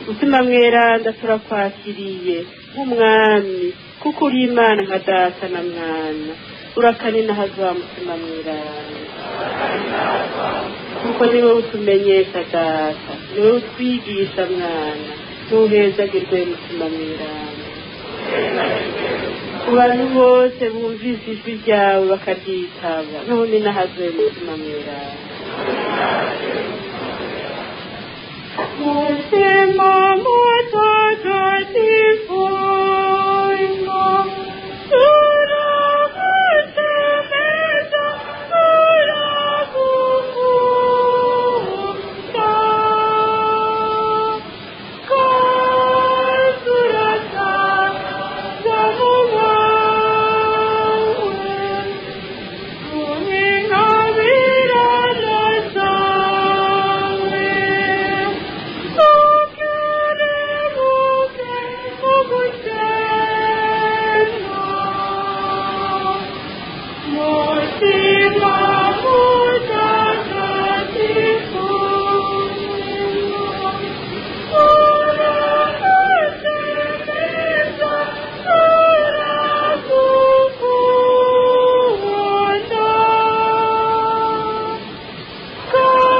mutima mweranda turakwakiriye nk'umwami kuko uri imana nka data na mwana urakanina hazwa mutima mweranda kuko niwe utumenyesha data niwe utwigisha mwana ntuhezagirwe mutima mweranda ku bantu bose bumvise ijwi ryawe bakaryitaba none nahazwe mutima mweranda mutima mutagatifu turagutemeza turagukunda kazurataza mu bawe tuninabirana zawe tukerebuke mugusema mutima mutagatifu uragutemeza turagukunda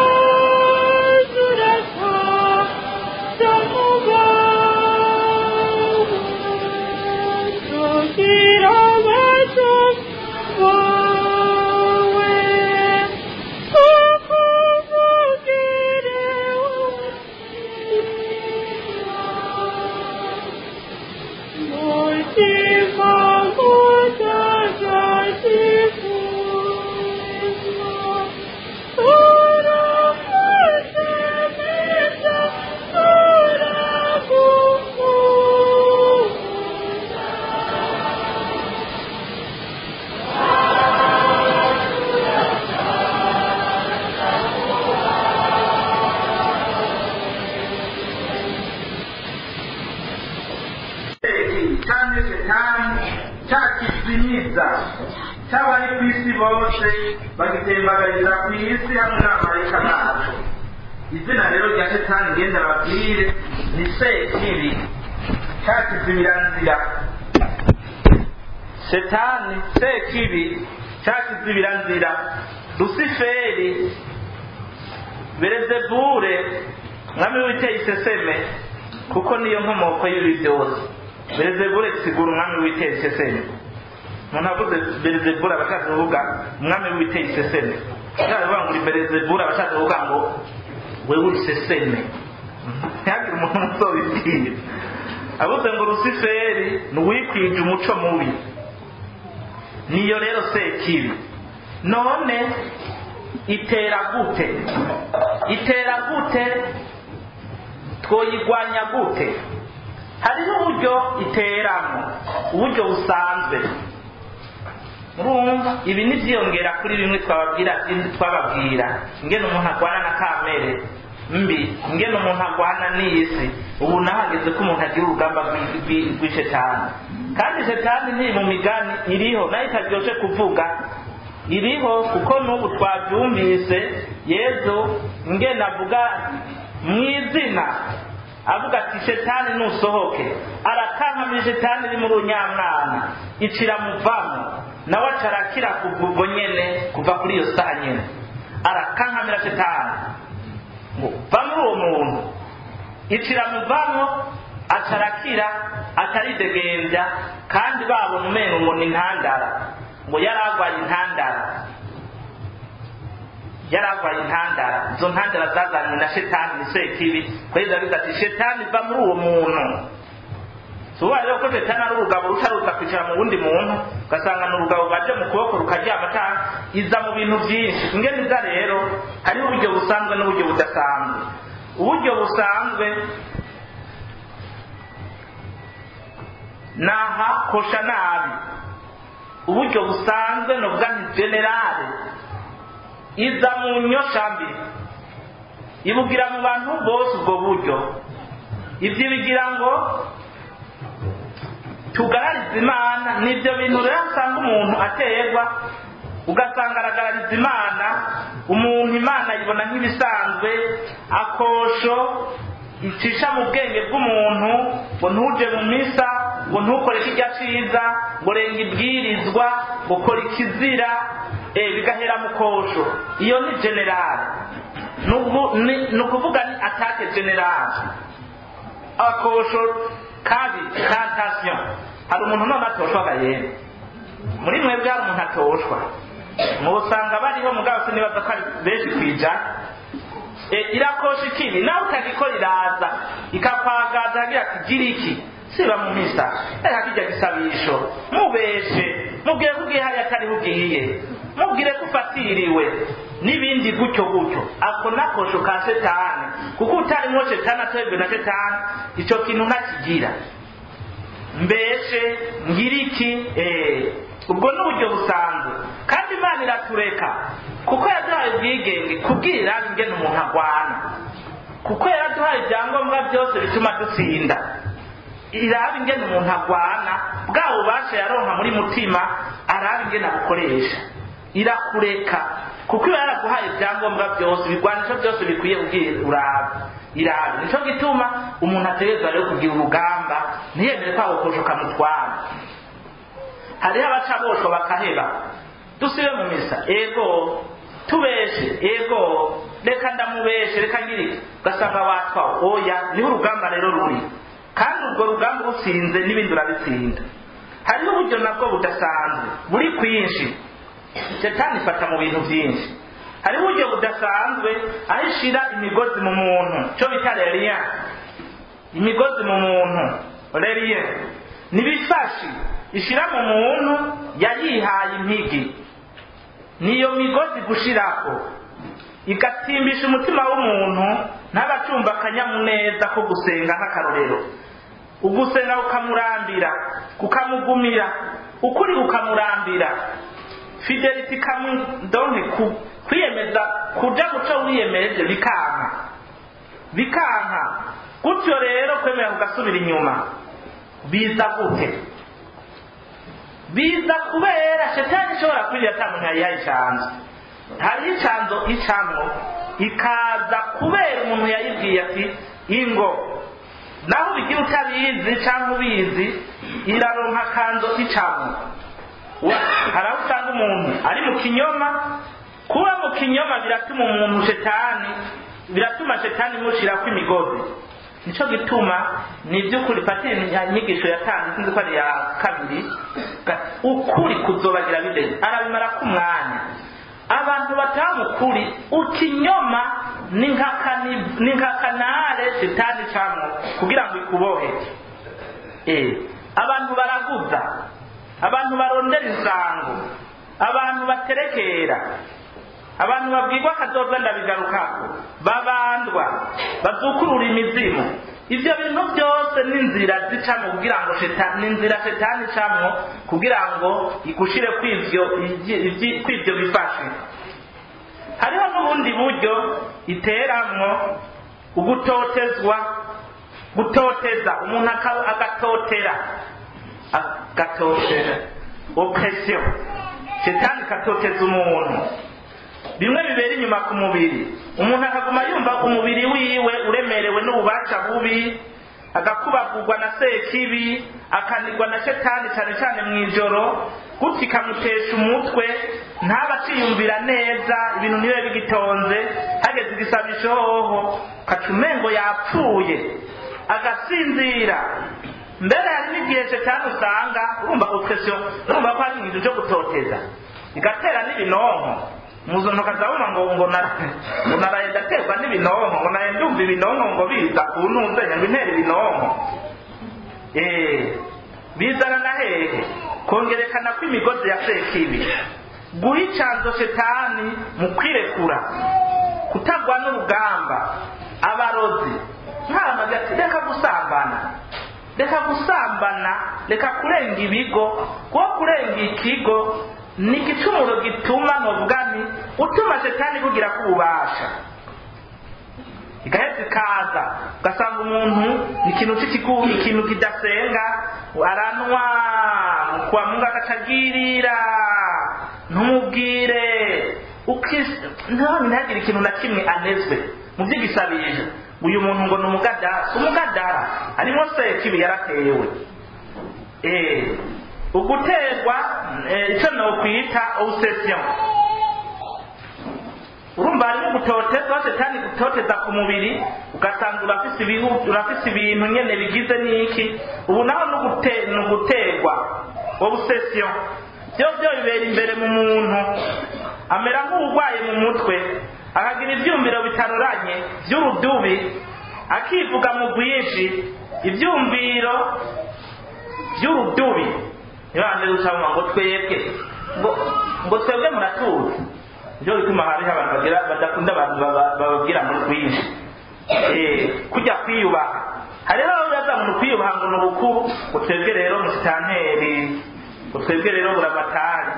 Mutima mutagatifu kandi shetani cyakizimiza cy'abari ku isi bose bagitembagariza ku isi hamwe n'abamarayika bacu izina rero rya shetani ngenda babwire ni sekibi cyakizimiranzira shetani sekibi cyakizimiranzira lusiferi berezebure mwami w'iteye iseseme kuko niyo nkomoko y'ibi byose berezebure sigura umwami w'iteye iseseme umuntu avuze berezebure aba ashaka kuvuga umwami w'iteye iseseme ashaka kuvuga ngo uri berezebure aba ashaka kuvuga ngo wewe uri iseseme ntihagire umuntu uzobibwira avuze ngo rusiferi ni uwikwije umuco mubi niyo rero sekibi none itera gute itera gute twoyigwanya gute hariho uburyo iteramo uburyo busanzwe murumva ibi ni byiyongera kuri bimwe twababwira twababwira ingene umuntu agwana na kamere mbi ingene umuntu agwana n'isi ubu nahageze ko umuntu agira urugamba rw'ishetani kandi shetani ntiri mu migani iriho nayo itaryoshe kuvuga iriho kuko n'ubu twabyumvise yezu ingene avuga mu izina avuga ati shetani nusohoke arakankamira shetani iri muri unyamwana icira muvamo nawe acarakira kubwo nyene kuva kuri iyo saha nyene arakankamira shetani ngo va muri uwo muntu icira muvamo acarakira ataridegembya kandi babona umenga ngo ni intandara ngo yari arwaye intandara yari arwaye intandara izo ntandara zazanywe na shetani ni sekibi kweza biza ati shetani va muri uwo muntu suba rero ko shetani ari urugabo ruca ruza kwicara mu wundi muntu ugasanga ni urugabo baje mu kuboko rukaryama cyangwa iza mu bintu byinshi ingene iza rero hariho uburyo busanzwe n'uburyo budasanzwe uburyo busanzwe naha kosha nabi uburyo busanzwe ni ubwa generale iza mu nyoshambi ibugira mu bantu bose ubwo buryo ibyo bigira ngo tugararize imana nibyo bintu rero usanga umuntu aterwa ugasanga aragarariza imana umuntu imana ayibona nk'ibisanzwe akosho icisha mu bwenge bw'umuntu ngo ntuje mu misa ngo ntukore kijya ciza ngo renga ibwirizwa ngo kora ikizira eh, bigahera mu kosho iyo ni generale Nubu- ni ni ukuvuga ni atake generale akosho kabi kantasiyo hari umuntu none atoshwaga yene muri mwebwe hari umuntu atoshwa mubusanga bariho mugabo sinibaza ko ari benshi kwijana e, irakosha ikindi nawe utagikora iraza ikakwagaza agira ati gira iki siba mu misa reka kijya gisabisho mubeshe mubwire ko ugiye hariya atariho ugiye mubwire ko ufatiriwe n'ibindi gutyo gutyo ako nakosho ka setani kuko utarimo setani atebwe na setani icyo kintu ntakigira mbese ngira iki eh, ubwo ni uburyo busanzwe kandi imana iratureka kuko yaduhaye ubwigenge kubwira ingene umuntu agwana kuko yaraduhaye ibyangombwa byose bituma dutsinda iraba ingene umuntu agwana bwa bubasha yaronka muri mutima araba ingene abukoresha irakureka kuko iba yaraguhaye ibyangombwa byose ibigwanisho byose bikwiye ubwira uraba iraba nicyo gituma umuntu ategerezwa rero kugira urugamba ntiyemere ko agakosho kamutwara hariho abaca boshwa bakaheba dusibe mu misa ego tubeshe ego reka ndamubeshe reka ngiri ugasanga watwawe oya niho urugamba rero ruri kandi urwo rugamba urutsinze n'ibindi urabitsinda hariho uburyo nabwo budasanzwe buri kwinshi setani ifata mu bintu byinshi hariho uburyo budasanzwe aho ishira imigozi mu muntu cyo bita reriya imigozi mu muntu reriya n'ibisashi ishira mu muntu yayihaye impigi niyo migozi gushirako igatimbisha umutima w'umuntu ntabacumva akanyamuneza ko gusenga nk'akarorero ugusenga kukamurambira kukamugumira ukuri kukamurambira fidelity kamudonke ku kwiyemeza kuja guca wiyemeje bikanka bikanka gutyo rero kwemera kugasubira inyuma biza gute biza kubera shetani ishobora kwirira ata muntu yayihaye icanzo hariho icanzo icamwo ikaza kubera umuntu yayibwiye ati ingo naho ubigira utabizi cyangwa ubizi iraronka akanzo icamwo hari aho usanga umuntu ari mu kinyoma kuba mu kinyoma biratuma umuntu shetani biratuma shetani imushirako imigozi nicyo gituma ni iby'ukuri patiri inyigisho yatanze sinzi ko ari iya kabiri ukuri kuzobagira bideni arabimara ku mwanya abantu bataha ukuri ukinyoma ni nka kanare shetani camwo kugira ngo ikubohe abantu baraguza abantu barondera insango abantu baterekera abantu babwirwa akazoza ndabigarukako babandwa bazukurura imizimu ibyo bintu byose ni inzira zicamo kugira ngo ni inzira shetani icamwo kugira ngo igushire kw'ivyo kw'ivyo bifashe hariho n'ubundi buryo iteramwo ugutotezwa gutoteza umuntu agatotera agatotera oppression shetani katoteza umuntu bimwe bibera inyuma ku mubiri umuntu akaguma yumva umubiri wiwe uremerewe n'ububasha bubi agakubagurwa na sekibi akanigwa na shetani cyane cyane mu ijoro gutya ikamutesha umutwe ntaba aciyumvira neza ibintu ntibibe bigitonze hageze igisabisho hoho kaca umengo yapfuye agasinzira mbere hari n'igihe shetani usanga urumva oppression urumva ko hari ibintu byo gutoteza igatera n'ibinonko muzuntu kazabuma ngo ngo ngo naraye ndaterwa n'ibinonko ngo naye ndumva ibinonko ngo biza ku ntumbenya ngo intera ibinonko eh bizana na hehe kongerekana ko imigozi ya sekibi guha icanzo shetani mu kwirekura kutagwa n'urugamba abarozi nkaramaze ati reka gusambana reka gusambana reka kurenga ibigo kuko kurenga ikigo ni igicumuro gituma novuga nti utuma shetani kugira ko ububasha igaheza ikaza ugasanga umuntu ni ikintu cy'ikiguhu ikintu kidasenga aranywa kwa mungu agacagirira ntumubwire ntihagire ikintu na kimwe anezwe mu by'igisabisho uyu muntu ngo ni umugadara si umugadara harimo sekibi yaratewe eh uguterwa icyo nokwita obsession urumva harimo gutotezwa setani gutoteza ku mubiri ugasanga urafise ibihu urafise ibintu nyene bigize n'iki ubu naho ni uguterwa obsession byo byo bibera imbere mu muntu amera nk'urwaye mu mutwe akagira ibyumviro bitaroranye by'urudubi akivuga mu bwinshi ibyumviro by'urudubi ntibande gucamo ngo twebwe ngo ngo twebwe muratuzi nibyo bituma hariho abantu bagira badakunda abantu bababwira muri bwinshi kujya kwiyubaha hariho abaza mu kwiyubaha ngo ni ubukuru ngo twebwe rero musitanteri ngo twebwe rero buramatari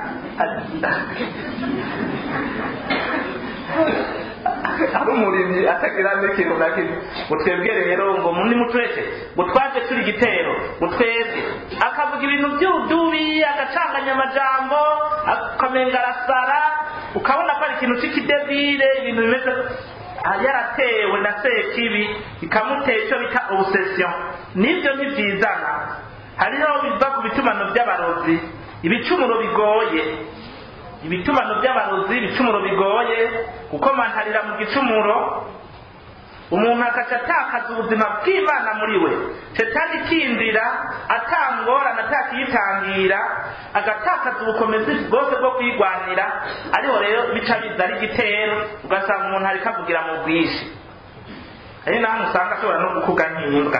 ari umurimyi atagira n'ikintu na kimwe ngo twebwe rero ngo muri mutwese ngo twaje turi igitero ngo twebwe akavuga ibintu by'urudubi agacanganya amajambo akamenga arasara ukabona ko ari ikintu cy'ikidebire ibintu bimeze yaratewe na sekibi bikamutera icyo bita obsession nibyo ntibyizana hariho biva ku bitumano by'abarozi ibicumuro bigoye ibitumano by'abarozi ibicumuro bigoye gukomantarira mu gicumuro umuntu akaca atakaza ubuzima bw'imana muri we shetani ikinjira atangorana atakiyitangira agatakaza ubukomezi bwose bwo kwigwanira ariho rero bica biza ari igitero ugasanga umuntu ariko avugira mu bwinshi ari naho usanga ashobora no gukuga nk'imbwa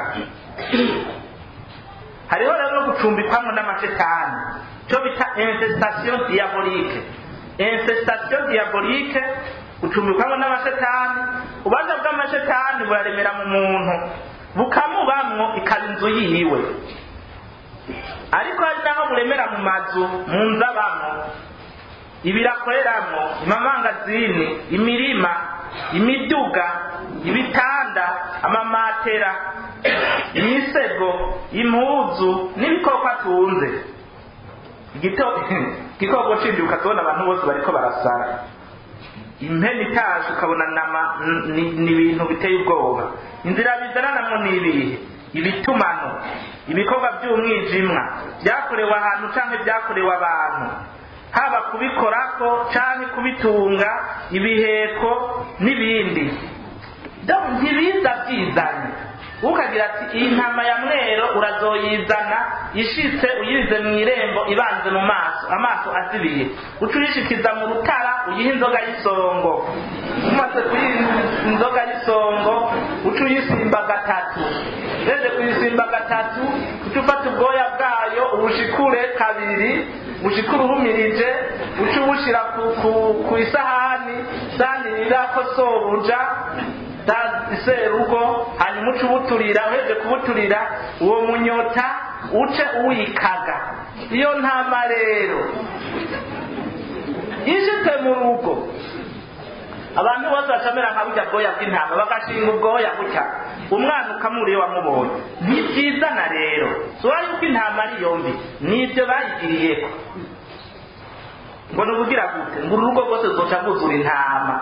hariho rero no gucumbikwamo n'amashetani cyo bita infestation diabolique infestation diabolique gucumbikwamo n'amashetani ububanza bw'amashetani buraremera mu muntu bukamubamwo ikaba inzu yiwe ariko hari naho buremera mu mazu mu nzu abamo ibirakoreramo imamangazini imirima imiduga ibitanda amamatera imisego impuzu n'ibikoko atunze igikoko cindi ukazibona abantu bose bariko barasara impeni itashe ukabona nama ni ibintu biteye ubwoba inzira bizananamo ni ibihe ibitumano ibikorwa by'umwijimwa byakorewe ahantu canke byakorewe abantu haba kubikorako canke kubitunga ibiheko n'ibindi ntibiza byizanye ukagira ati iyi ntama ya mwero urazoyizana ishitse uyize mu irembo ibanze mu maso amaso azibiye uca uyishikiza mu rutara uyiha inzoga y'isongo umaze kuyiha inzoga y'isongo uca uyisimba gatatu reze kuyisimba gatatu uca ufata ubwoya bwayo ubushikure kabiri ubushikure uhumirije uca ubushira ku isahani sahani rirako sobuja serugo hanyuma uce ubuturira uheje kubuturira uwo munyota uce uwikaga iyo ntama rero ishitse mu rugo abantu bose bacamera nka burya bwoya bw'intama bagashinga ubwoya gutya umwana ukamuriye wamubonye ntibyizana rero suba yuko intama ari yombi nibyo bayigiriyeko ngo ni ubugira gute ngo uru rugo rwose ruzoca rwuzura intama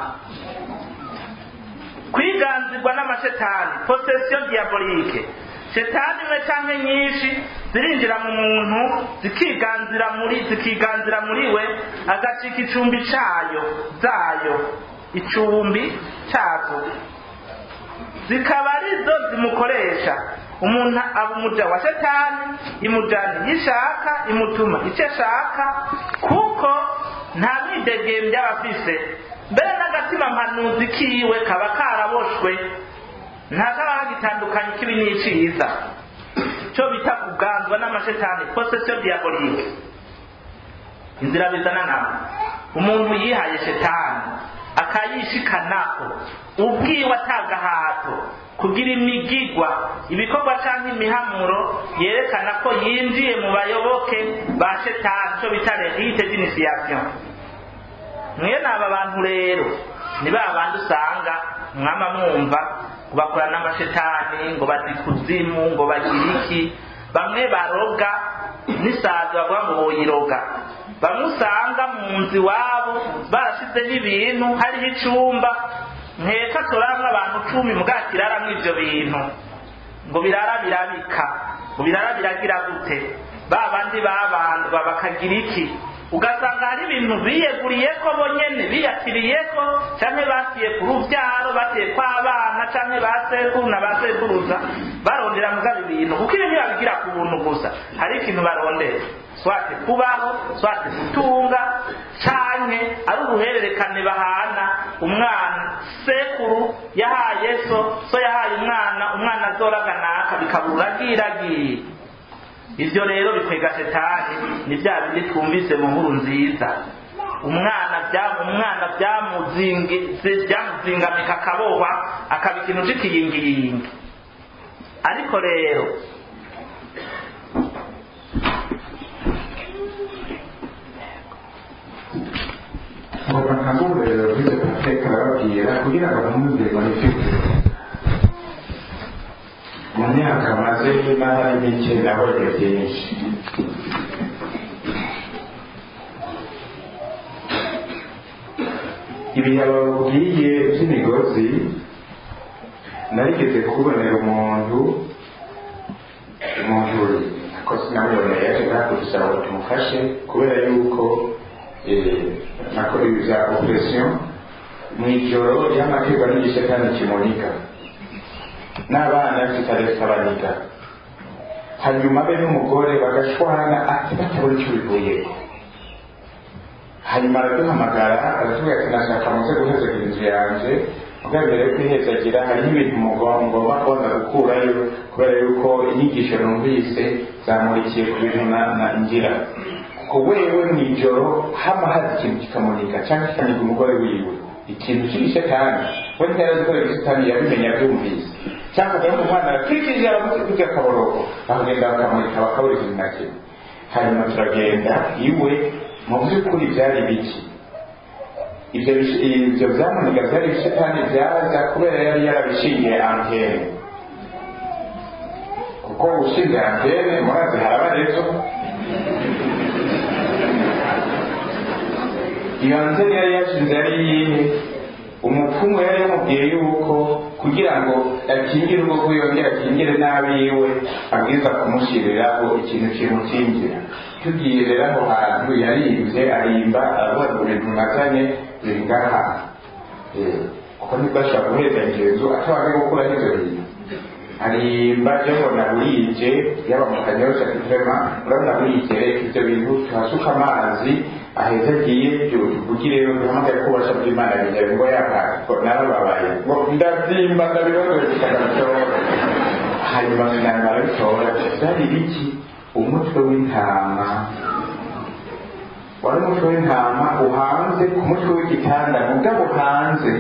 kwiganzirwa n'amashetani posesiyo diabolike shetani imwe canke nyinshi zirinjira mu muntu zikiganzira muri zikiganzira muri we agacika icumbi cayo zayo icumbi cazo zikaba arizo zimukoresha umuntu aba umuja wa shetani imujana yishaka imutuma icyo ashaka kuko nta mwidegembya aba afise mbere n'agatima mpanuzi kiwe kaba karaboshwe ntakaba hagitandukanye kibi n'iciza cyo bita kuganzwa n'amashetani posesiyo diabolike inzira bizana nawe umuntu yihaye shetani akayishikanako ubwiwe atagahato kugira imigigwa ibikorwa cyangwa imihamuro yerekana ko yinjiye mu bayoboke ba shetani cyo bita rehite d'initiation mwene aba bantu rero ni ba bandi usanga mwama mwumva ngo bakora n'amashetani ngo bazikuzimu ngo bagire iki bamwe baroga n'isazi bavuga ngo boyiroga bamwe usanga mu nzu iwabo barashizeho ibintu hariho icumba nkeka turamwe abantu cumi mugakiraramwo ivyo bintu ngo birara birabika ngo birara biragira gute ba bandi babandwa bakagira iki ugasanga hari ibintu biyeguriyeko bonyene biyakiriyeko canke basiye ku ruvyaro basiye kw'abana canke ba sekuru na ba sekuruza barondera mugabo ibintu kuko ibintu babigira ku buntu gusa hari ikintu barondera swate kubaho swate gutunga canke ari uruhererekane bahana umwana sekuru yahaye so so yahaye umwana umwana azoraga naka bikabura agiragiye ivyo rero bikwega shetani ni vya bindi twumvise mu nkuru nziza umwana bya- umwana byamuzingi- byamuzingamika akabohwa akaba ikintu c'ikiyingiyingi ariko rero ngomba nkangurira bize amateka arababwira kugira ngo bamwumvire manifeste mu myaka maze n'ahari mike nabonye byinshi ibihe bababwiye by'imigozi narigeze kubonera umuntu umuntu ko sinamuboneye yaje nakudusaba ngo tumufashe kubera yuko nakora ibi bya operasiyo mu ijoro y'amategeko n'igice kandi kimunika n'abana tutaretse abaniga hanyuma be n'umugore bagashwana ati batabona icyo bivuyeko hanyuma araduhamagara aratubwira ati nashaka muze guhezagira inzu yanjye mugabo mbere yo kwihezagira hariho ibintu mugomba ngomba kubona gukurayo kubera yuko inyigisho numvise zamurikiye ku bintu na- na ngira kuko wewe mu ijoro hama hazi ikintu kikamunika cyangwa kikaniga umugore wiwe ikintu kibishe kandi we ntiyari azi ko ibisitani yabimenya abyumvise cyangwa akajya mu mwana akikije aramutse akaboroko bakagenda bakamurika bakabura ikintu na kimwe hanyuma turagenda iwe mu by'ukuri byari biki ibyo bish- ibyo byamuniga byari ibishetani byaza kubera yari yarabishingiye antene kuko ushingiye antene murazi haraba rezo iyo antene yari yashinze yari iyihe umupfumu yari yamubwiye yuko kugira ngo akingire urugo rwe yongere akingire n'abiwe abwiza kumushyiriraho ikintu kimukingira tugiye rero aho hantu yaribye arimba aravuga ngo ibintu nazanye biri ngaha Eh, kuko nibwo ashobora guheza inzu atabaga gukuraho ibyo bintu arimba jabona burije yaba mu kanyosha kivema urabona burije reka ibyo bintu tuhasuka amazi aheza agiye tuvugire rero duhamagaye ko ubasha bw'imana bijya ngo yaka narababaye ngo ndabyimba ndabibazoye kikagatora hanyuma sinanga arabitora byari biki umutwe w'intama wari umutwe w'intama uhanze ku mutwe w'igitanda mugabo hanze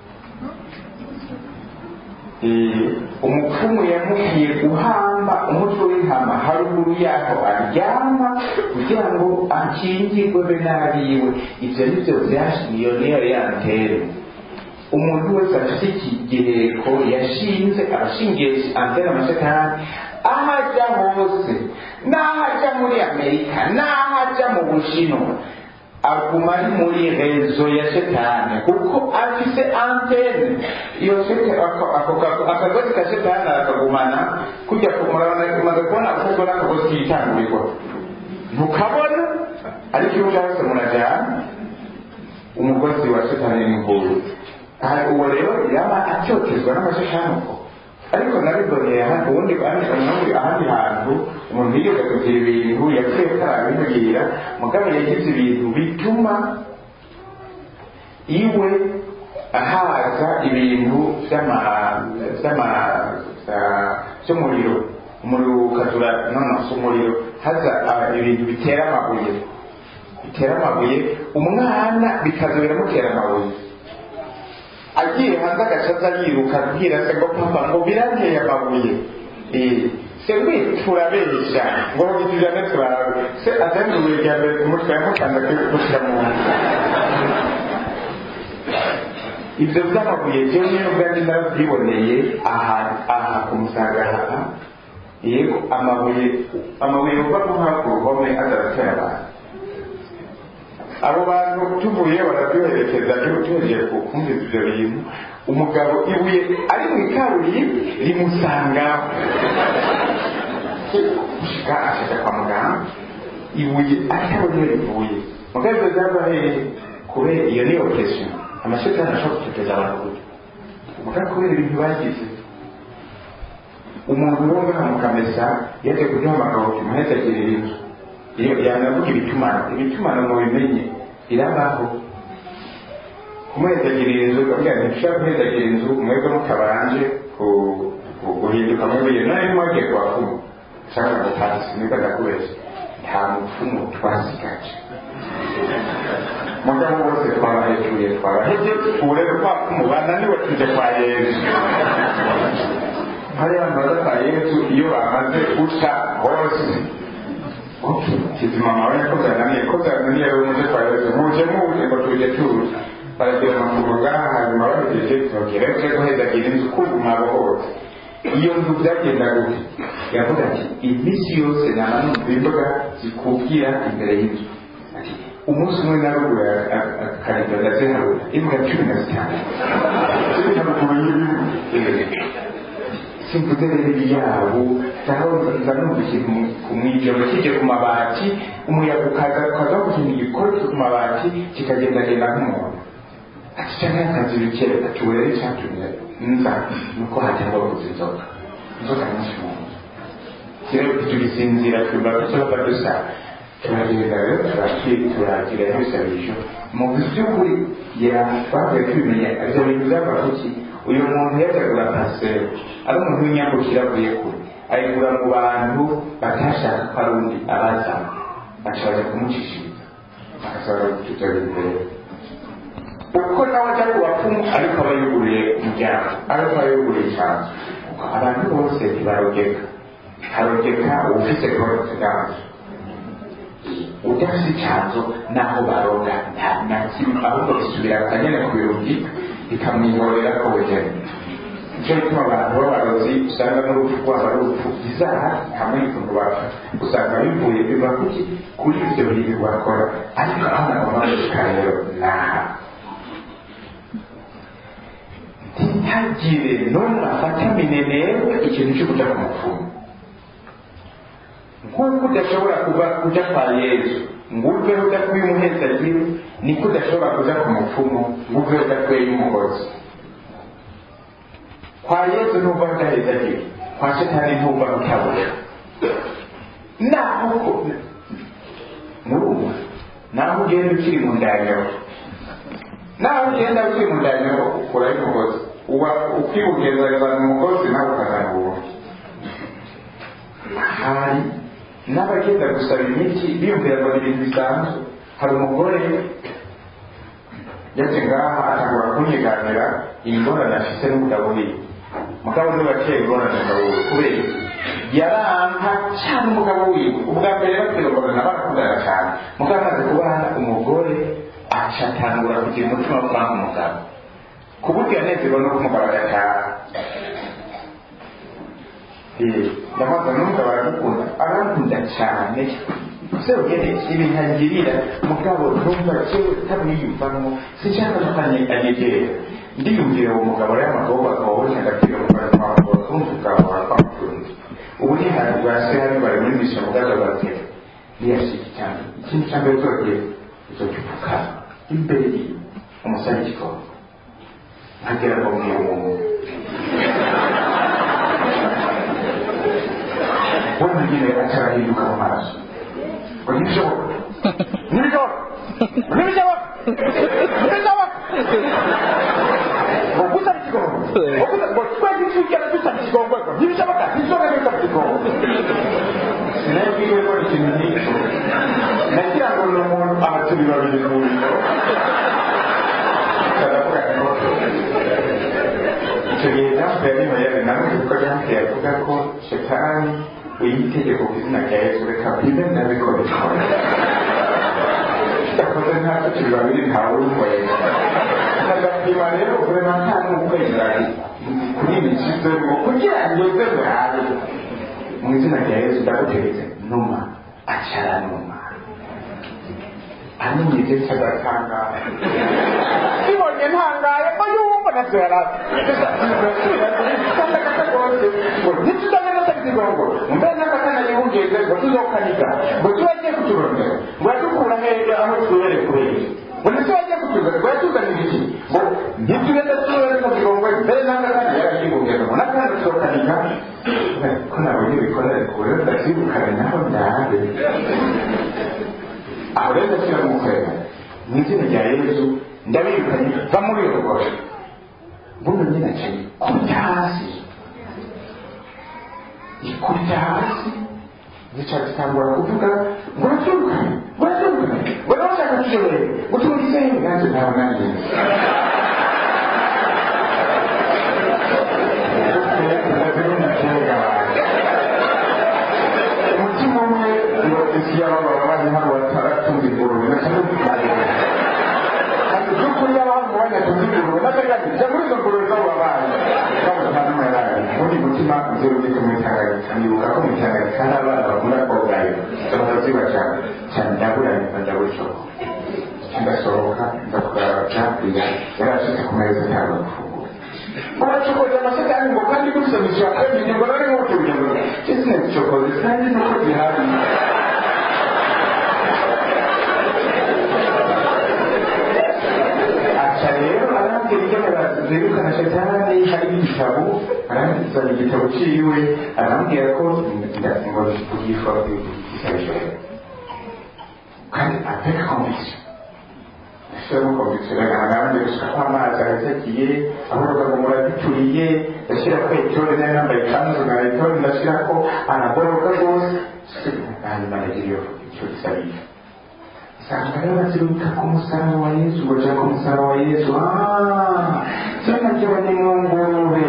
Eh, umupfumu yamubwiye guhamba umutwe w'intama haruguru yaho aryama kugira ngo akingirwe be n'abiwe ibyo ni byo byashiye niyo yantere umuntu wese afite ikigireko yashinze abashingiye antene amashetani aho ajya hose n'aho ajya muri amerika n'aho ajya mu bushinwa aguma ari muri rezo ya shetani kuko afite antene iyo sete ako- ako- ako- akagozi ka shetani arakagumana kujya kumurabona umaze kubona ahubwo n'akagozi kitangurirwa ntukabona ariko iyo ugarutse munajyana umugozi wa shetani n'inguru aha uwo rero yaba acyotezwa n'amashetani uko ariko nabiboneye ahandi ubundi ahandi ahandi hantu umuntu yigeze kugira ibintu yapfuye atarabimubwira mugabo yagize ibintu bituma iwe ahaza ibintu by'ama by'ama ah, by'umuriro umuriro ukazura nonosa umuriro haza ah, ibintu bitera amabuye bitera amabuye umwana bikaza biramutera amabuye agiye hanze agacaza yiruka abwira se ngo papa ngo biranteye amabuye Eh, se we turabeshya ngo bitujyane turabe se azenguruye rya mbere ku mutwe yamukanda gushyira mu nda ibyo by'amabuye byo niyo ubwanjye narabyiboneye aha aha ku musaga aha yego amabuye amabuye uva nko hafi uruhome azaratera abantu abo bantu tuvuye barabyoherekeza tugiye kumviza ibyo bintu umugabo ibuye ari mu ikaburimbi rimusangaho gushika ashaka kwa muganga ibuye atabona iyo rivuye mugabo ibyo byava hehe kubera iyo ni operation amashetani ashobora gutoteza abantu gutya mugabo kubera ibintu bagize umuntu wo ngaha mu kamesa yaje kuduhamagara uti muhezagirire inzu iyo yanavuga ibitumano ibitumano ngo bimenye irabaho kumuhezagirira inzu ukavuga nti ushaka guhezagirira inzu mwebwe mutabanje guhinduka mwebwe none mwagiye ku bapfumu ushaka gutasi nibwo ndakubeshya nta mupfumu twasigaje mugabo bose twabahejuye twabaheje ubu rero kwa pfumu bananiwe tuje kwa yesu hari abantu baza kwa yesu iyo bamaze guca hose kizima mawe ko byananiye ko byananiye rero muje kwa yesu muje muje ngo tuje tuje baragira amakuru ngaha hanyuma bahejeje tubabwira ko guhezagira inzu kuguma hose iyo nzu byagenda gute yavuga ati iminsi yose nama numva imboga zikubwira imbere y'inzu ati umunsi umwe narugura akaribwa ndaziharura imbwa cumi na zitanu ziri haruguru y'ibihugu simvuze rero ibyabo nza numva ikintu mu ijoro kijya ku mabati umuyaga ukaza ukaza guhinda igikoti ku mabati kikagendagenda nk'umuntu ati cyangwa akazi bikere ati ubu rero icyatumye nza nuko hajya baguze inzoga inzoga nyinshi mu nzu rero tugisinzira twumva ko tuba dusa turagenda rero turagira ibisabisho mu by'ukuri twavuye tubimenya ibyo bintu byava kuki uyu muntu yajagura paseri ari umuntu w'inyambukira avuye kure ayigura mu bantu batashaka ko ari undi abazana baca baja kumucishiriza bagasaba ibyo imbere uko nawe ajya ku bapfumu ariko aba yuguriye umuryango ariko aba yuguriye icyanzu kuko abantu bose ntibarogeka harogeka ufite korotse gazo udafite icyanzu naho baroga nta na kimwe ahubwo bisubira akanyene ku birungi bikamwihorera ko bugeni nicyo gituma abantu b'abarozi usanga n'urupfu rwabo ari urupfu bizaha hamwe n'ikuntu bapfa usanga bivuye biva kuki kuri ibyo bintu bakora ariko aho nagomba gushika rero naha ntihagire n'umwe afata minenerwe ikintu cyo kuja ku mupfumu nk'uko udashobora kuba kuja kwa yesu ngo uve udakwiye umuhezagiro niko udashobora kuja ku mupfumu ngo uve udakwiye umugozi kwa yesu ntuva udahezagiro kwa shetani ntuva utabura naho ko murumva naho ugenda ukiri mu ndanyaho naho ugenda ukiri mu ndanyaho ukuraho umugozi uba ukibugezageza umugozi nawe ukazana ubundi hari n'abagenda gusaba imiti biyumvira ngo ni ibintu bisanzwe hari umugore yaje ngaha atangura kunyiganira ingorane afise n'umugabo wiwe mugabo niwe ateye ingorane umugabo wiwe kubera yaranka cyane umugabo wiwe ubwa mbere bakwiye ngorane barakundana cyane mugabo amaze kubana umugore acatangura kugira umutima wo kwanga umugabo ku buryo yanezerwa no kumugabo agataha ndamaze n'umugabo aragukunda arankunda cyane se ugende ibintu angirira mugabo ntumva cyewe utamwiyumvamo sinshaka ko anyegera ndiyumvira uwo mugabo rero amagabo akabonye agapira umugabo twamugabo kumva ubwabo bakwamukunze ubu ni hantu bwa se hari bari muri misha mugabo batera niyashika cyane ikindi cya mbere uzogiye uzoca upfukama imbere yiwe umusore igikombe nkagera ngo mwiye umuntu we mwingine atarahinduka mu maso ngo ntibishoboka ntibishoboka ntibishoboka ntibishoboka ngo gusaba ikigongo ngo twese tujyana dusaba ikigongo ngo ntibishoboka ntibishoboka gusaba ikigongo sinabwiwe ko ikintu nk'icyo nagira ngo ni umuntu abaturi babiri mu biro karavuga ngo icyo gihe jambo yari mayere nawe kuko jambo yavuga ko shetani uyitegeko ku izina rya yesu reka bibe ndabikora ikora yakoze ntacyo turi babiri ntawe urumwera agapima rero urema nta n'ukwezi kuri iyi mikizo ngo kugira ngo uze burabe mu izina rya yesu ndagutegetse numa acara numa amenyeze cyagatangaye kibonye ntangaye ko yumva navyara ntituzagenda takigongo mbe n'akakana yihungeze ngo tuzokanika ngo tubagiye kuturondera ngo yadukura hejuru aho tubere kubera ngo ntitubagiye kuturondera ngo yatuzanira iki ngo ntitugenda tubere mu kigongo mbere n'akakana yarayihungeze ngo n'akana tuzokanika ko nabonye bikorere kure ndakwirukana naho ndabe aho rero ndashyira mu kwera mu izina rya yesu ndabirukanye va muri iyo rugore buno nyine aciye kurya hasi ikubita hasi zica zitangura kuvuga ngo uraturukane ngo uraturukane ngo nawe ushaka tushobore gutunga isenyi nanjye ntawe nanjye umutima umwe isi y'ababara bari hano bataratunga ingurube n'akadukarira by'ukuri y'abantu banyatunze ingurube n'akagari jya muri izo ngurube z'abo babaye bamutana n'umurari ubundi mutima nzeru uri kumwitangarika nibuka ko mwitangarika hari abana bakunda kogayo bakaziba cyane cyane ndaburanye ndabura isoko ndasohoka ndakurara kurya yarashyize ku meza ntabwo gufungura baracokoza amasakani ngo kandi gusomesha kabiri ngo nari nk'ubucuruzi ngo ese nabicokoze kandi nuko zihari aca rero arambwira ibyo zirukana shetani hari igitabo arambwira igitabo ciwe arambwira ko ngo kugishwa kugisabisha kandi apeka conviction ashyiramo conviction agaragara gusuka kw'amazi arazagiye avuga ngo murabituriye ndashyira ko etore nari nambaye ikanzu na etore ndashyira ko aragoroka rwose hanyuma aragira iyo icyo gisabisha usanga rero baziruka ku musaraba wa yesu ngo jya ku musaraba wa yesu cyane ryo ni mu ngurube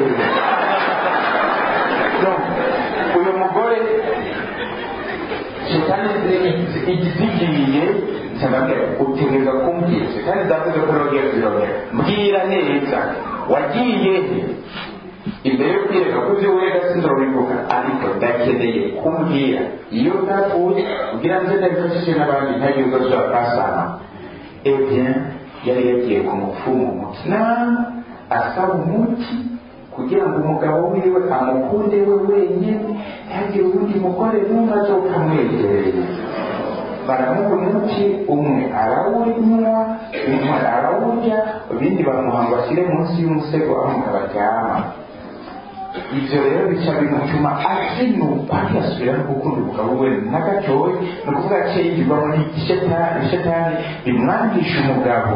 uyu mugore shetani igizigiye cyangwa utegereza kumbwira shetani zavuze ko rogera zirogera mbwira neza wagiye he imbere yo kwireka ko ibyo wega sinzobivuga ariko ndakeneye kumbwira iyo ntapfuye kugira ngo ndabifashishe n'abandi ntagire ubwo ashobora kwasana ebyen yari yagiye ku mupfumu mutina asaba umuti kugira ngo umugabo wiwe amukunde we wenyine ntihagire uwundi mugore n'umwe azoka amwegereye baramuha umuti umwe arawunywa umwe arawurya ibindi bamuha ngo ashyire munsi y'umusego aho umugabo aryama ibyo rero bica bimutuma azinuka ntiyasubira no gukunda umugabo we na gatoya ni ukuvuga ko yigirwamo n'ishetani bimwangisha umugabo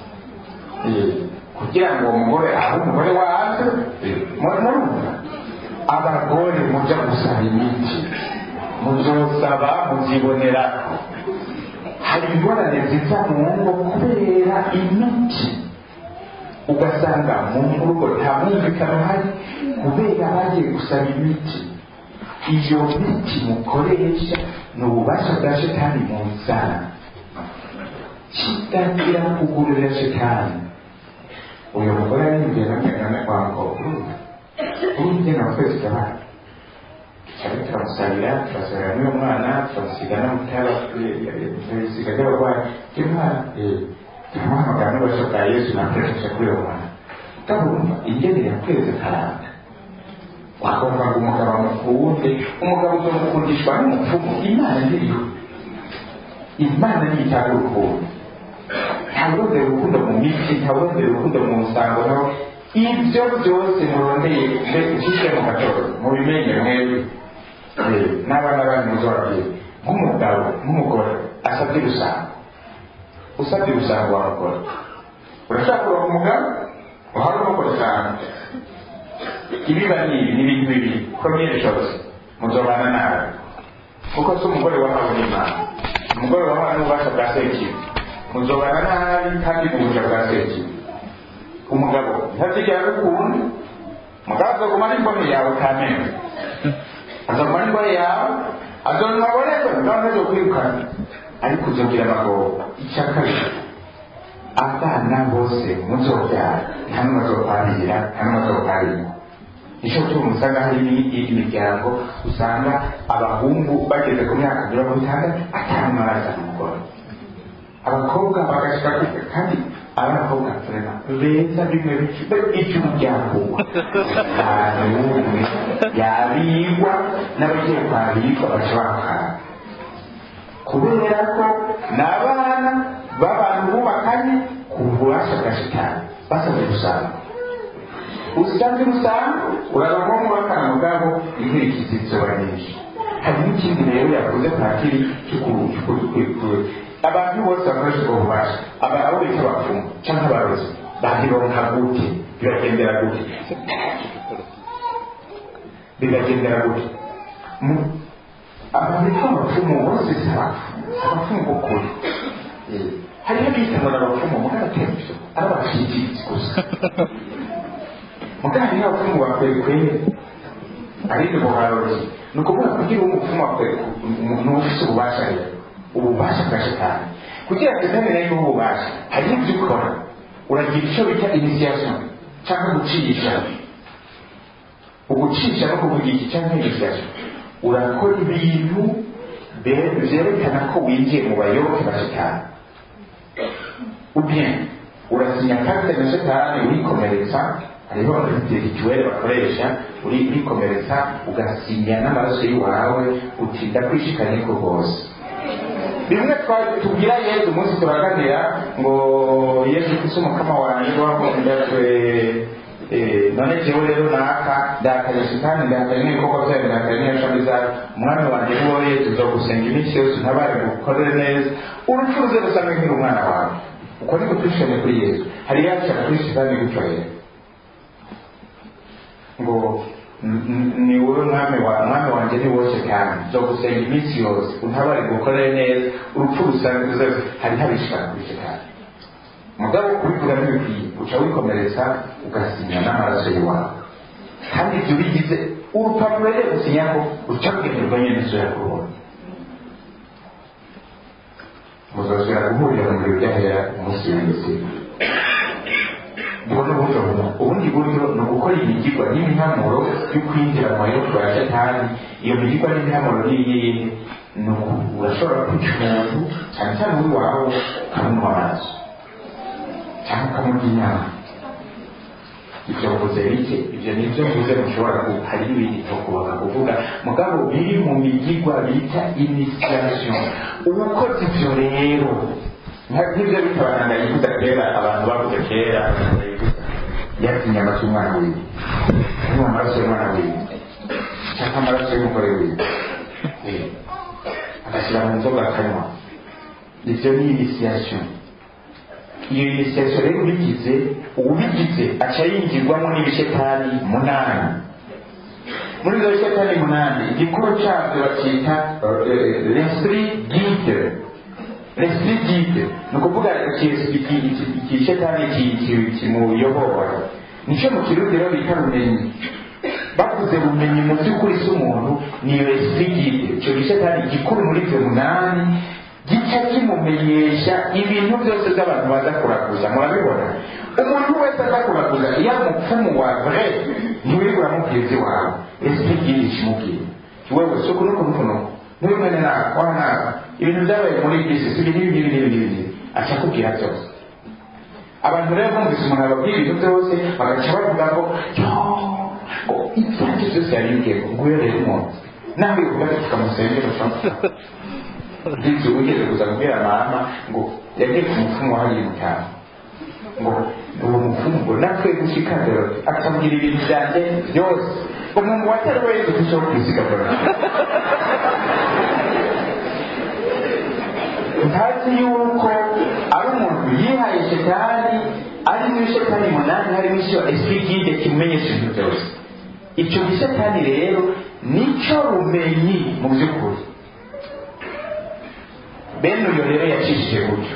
kugira ngo uwo mugore abe umugore wawe murumva abagore mujya gusaba imiti muzosaba muzibonera hari ingorane ziva mu ngo kubera imiti ugasanga mu rugo nta mwumvikano uhari kubera bagiye gusaba imiti iyo miti mukoresha ni ububasha bwa shetani mu nzara kitagira kugurira shetani uyu mugore yarimbye na kwango urumva urumva na twese tabana cyane turamusabira turasabira n'uyu mwana turamusiga n'amutara turasiga ry'abarwayi ry'umwana turamuhamagara n'ububasha bwa yesu nakoresheje kuri uwo mwana utabumva ingenere yakwezi karanda wakumva ngo umugabo amukunde umugabo uzamukundishwa n'umupfumu imana ntiriho imana ntiyitanga urukundo ntawurondera urukundo mu mitsi ntawurondera urukundo mu nsango naho ibyo byose murondeye mbe ushyishe mu gatondo mubimenye mwebwe n'abana banyu muzababwira nk'umugabo nk'umugore asabye rusango usabye rusango wa mugore urashaka kuronka umugabo uhari umugore cyane ibiba ni ibi ni ibintu bibiri premier chose muzobana nawe kuko si umugore wahawe n'imana umugore wahawe n'ububasha bwa sekibi muzobana nabi kandi mu bujya bwa sekibi umugabo ntazigera agukunda umugabo azaguma n'imboni yawe kamere azaguma n'imboni yawe azonywa aboneke mugabo ntazo kwirukana ariko uzogira amagobo icya kabiri abana bose muzobyara nta n'umwe azokwanira nta n'umwe azokwanira nicyo cyo usanga hari imiryango usanga abahungu bageze ku myaka mirongo itandatu atanu barazana umugore abakobwa bagashika kwiga kandi ari abakobwa turema beza bimwe bifite iby'umuryango ahantu n'umwe yabigwa n'abagiye kwabigwa baca bakara kubera ko ni abana b'abantu bubakanye ku bubasha bwa shitani basabye gusanga usanze usanga urabamo mu bakana bwabo inkurikizi zizoba nyinshi hari n'ikindi rero yavuze patiri cy'ukuri abantu bose bakoresha ubwo bubasha aba abo bita abapfumu cyangwa abarozi bazironka gute bibagendera gute bibagendera gute abantu bitwa abapfumu bose si abapfumu si abapfumu k'ukuri hariho abitanwa n'abapfumu mugaratembyo ari abashyikizi gusa muganga niba abapfumu bakwekweye ariko ubuharozi ni ukuvuga kugira uwo mupfumu ni ufite ububasha rero ububasha bwa shitani kugira ngo izamere y'ubu bubasha hari ibyo ukora uragira icyo bita initiation cyangwa gucisha ugucisha no kuvuga iki cyangwa initiation urakora ibintu byerekana ko winjiye mu bayoboke ba shitani ubien urasinya karte na shitani urikomeretsa hariho rituweli bakoresha urikomeretsa ugasinya n'amaraso y'iwawe uti ndakwishikanye ko rwose bimwe tubwira yesu umunsi turaganira ngo yesu kristo umukama wanjye wamundajwe none jewe rero naka ndakanye shitani ndakanye n'ibikorwa byayo ndakanye n'ishami zayo umwami wanjye ni wowe yesu uzogusenga iminsi yose untabare ngukorere neza urupfu ruze rusange nkiri umwana wawe uko niko twishimye kuri yesu hari yashaka kuri shitani gutyo rero ngo ni wowe mwami wa mwami wanjye ni wowe cyane zo gusenga iminsi yose untabare gukorere neza urupfu rusanzwe hari habishaka kuri shitani mugabo kubivuga ntibikwiye uca wikomeretsa ugasinya n'amaraso y'iwawe kandi ibyo bigize urupapuro rero gusinya ko uca kugenerwa nyine izo yakubonye muzasubira guhurira mu biro byahera umunsi w'indetse ubwo ni uburyo bumwe ubundi buryo ni ugukora imigirwa n'imihamuro yo kwinjira mu bayoboke ba shatani iyo migirwa n'imihamuro n'iyihe ni urashobora kwica umuntu cyane cyane uri wawe ukamunywa amaraso cyangwa ukamurya inyama ibyo mvuze bike ibyo ni byo mvuze mushobora hari n'ibindi kubaka kuvuga mugabo biri mu migirwa bita initiation ubukoze ibyo rero nk'ibyo bita abaganga yivuga kera abantu bavuze kera yarya inyama cy'umwana wiwe anywa amaraso y'umwana wiwe cyangwa amaraso y'umugore wiwe agashyira mu nzoga akanywa ibyo ni initiation iyo initiation rero ubigize ubigize aca yinjirwamo n'ibishetani munani muri izo bishetani munani igikuru cyabyo bacyita l'esprit guide l'esprit guide ni ukuvuga ikishetani kimuyobora nicyo mu kirundi rero bita bumenyi bavuze bumenyi mu by'ukuri si umuntu ni iyo esprit guide icyo gishetani gikuru muri ibyo munani gica kimumenyesha ibintu byose by'abantu baza kuraguza murabibona umuntu wese aza kuraguza iyo ari umupfumu wa vrai ntiwiri uramubwira ibyo wawe esprit guide kimubwira wewe si uku nuku nuku nuku n'ubimene nawe wana nawe ibintu byabaye muri bisi si ibi n'ibi n'ibi n'ibi n'ibi aca akubwira byose abantu rero bumvise umuntu ababwira ibintu byose bagaca bavuga ngo yo ngo ibyanjye byose yarimbwiye ngo nguyo rero umuntu nawe uvuga ati tukamusengera ndetse ugeze kuza kubwira mama ngo yagiye ku mupfumu wahariye mutanu ngo uwo mupfumu ngo natwe gushika rero akambwira ibintu byanjye byose umuntu watari wese ufite wo kwisigamura ntazi yuko ari umuntu yihaye shetani ari muri shetani munani harimo icyo esprit guide kimumenyesha ibintu byose icyo gishetani rero nicyo bumenyi mu by'ukuri bene uyu rero yacishije gutyo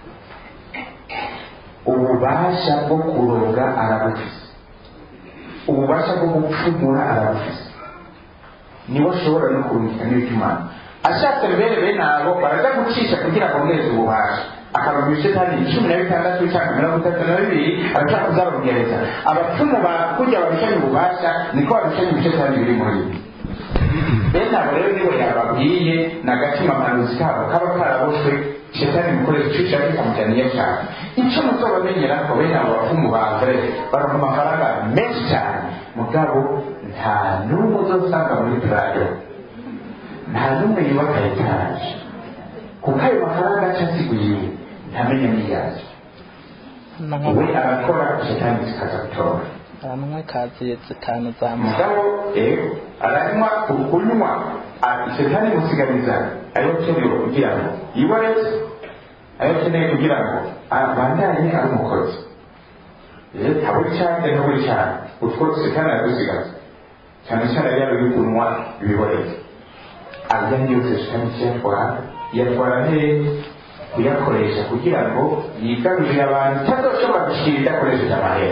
ububasha bwo kuroga arabufise ububasha bwo gupfumura arabufise niwe ashobora no kurungika n'ibikimana ashatse mbere bene abo baraza gucisha kugira ngo mweze ububasha akaronka ibishetani cumi na bitandatu cyangwa mirongo itatu na bibiri arashaka kuzababwiriza abapfumu ba kurya babishanye ububasha niko babishanye ibishetani biri muri ibi bene abo rero nibo yababwiye ni agatima kanuzi kabo kaba karaboshwe shetani mukoresha icyo ushaka ikamujyana iyo ashaka icyo muzobamenyera ko bene abo bapfumu ba mbere baronka amafaranga menshi cyane mugabo nta n'umwe uzosanga muri purado nta n'umwe yubaka etaje kuko ayo mafaranga aca asiguye ntamenya n'iyazo we arakora shetani zikaza gutora aranywa kaziye zitanu za mugabo rero aranywa ukunywa shetani imusigariza ayo akeneye kugira ngo yibaretse ayo akeneye kugira ngo abandanye ari umukozi rero ntaburi cyane ntaburi cyane utwo shetani aradusigaza cyane cyane yaba uri kunywa ibiboretse arya yose shetani kiyatwara yatwara neza kuyakoresha kugira ngo yigarurire abantu itazoshobora gushyira idakoresheje amahera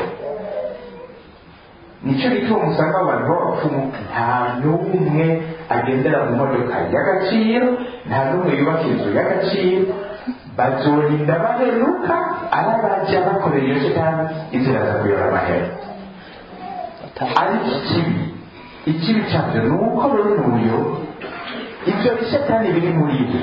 nicyo gituma usanga abantu b'abapfumu nta n'umwe agendera mu modoka y'agaciro nta n'umwe yubaka inzu y'agaciro bazorinda baheruka arabajya bakorera iyo shitani inzira za kuyora amahera ariko ikibi ikibi cyabyo ni uko rero n'uburyo ibyo bishetani biri muri byo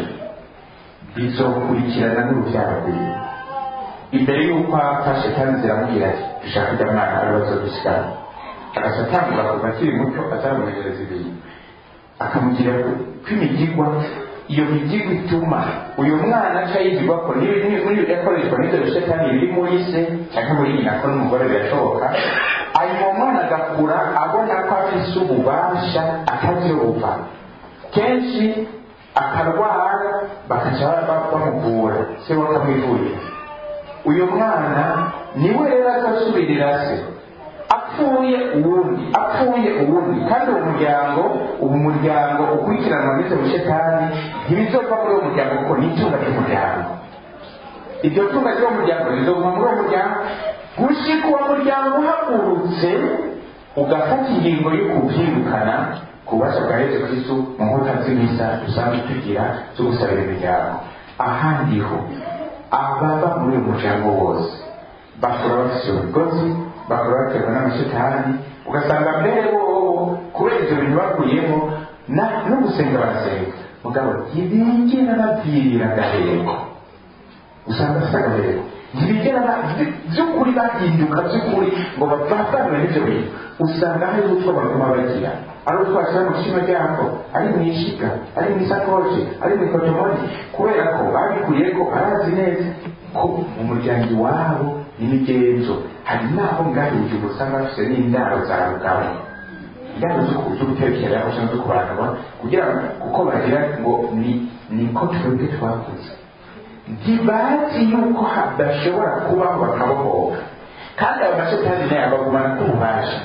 bizokurikirana n'urubyaro rwiwe imbere y'uko apfa shetani ziramubwira ati dushaka ujya mwana aribazo dusigara agaca atangura kuva akiri muto atamumenyereza ibintu akamugira kw'imigigwa iyo migigwa ituma uyu mwana aca yigirwa ko yakoreshwa n'ibyo bishetani biri muri se cyangwa muri nyina ko n'umugore birashoboka hanyuma umwana agakura abona ko afise ububasha atazi buva kenshi akarwara bakaca bamuvura se bakamwivurira uyu mwana niwe rero azasubirira se apfuye uwundi apfuye uwundi kandi uwo muryango uwo muryango ukurikiranwa n'ibyo bishetani ntibizova muri uwo muryango kuko ni itunga ry'umuryango iryo tunga ry'uwo muryango rizova muri uwo muryango gushika uwo muryango uhagurutse ugafata ingingo yo kubyirukana ku bubasha bwa yesu kristu mu nkuta z'imisa dusanzwe tugira zo gusabira imiryango ahandi ho ababa muri uyu muryango wose bakora bafite imigozi bakora baterwa n'amashitani ugasanga mbere bobo kubera ibyo bintu bakuyemo no gusenga barasenga mugabo ntibigera babwirira agaheko usanga afite agaheko ntibigera by'ukuri bahinduka by'ukuri ngo bavanwe n'ibyo bintu usanga hari utwo baguma bagira ari utwo bashyira mu kishima ryako ari mu ishiga ari mu isakoshi ari mu ikotomoni kubera ko babikuye ko arazi neza ko mu muryango iwabo n'imigenzo hari n'aho ngaho igihe usanga bafite n'indaro za rugabo indaro zo gutekera cyangwa zo kubanura kugira ngo kuko bagira ngo ni niko twebwe twakuze ntibazi yuko hadashobora kubaho bakabohoka kandi ayo mashetani nayo abagumana k'ububasha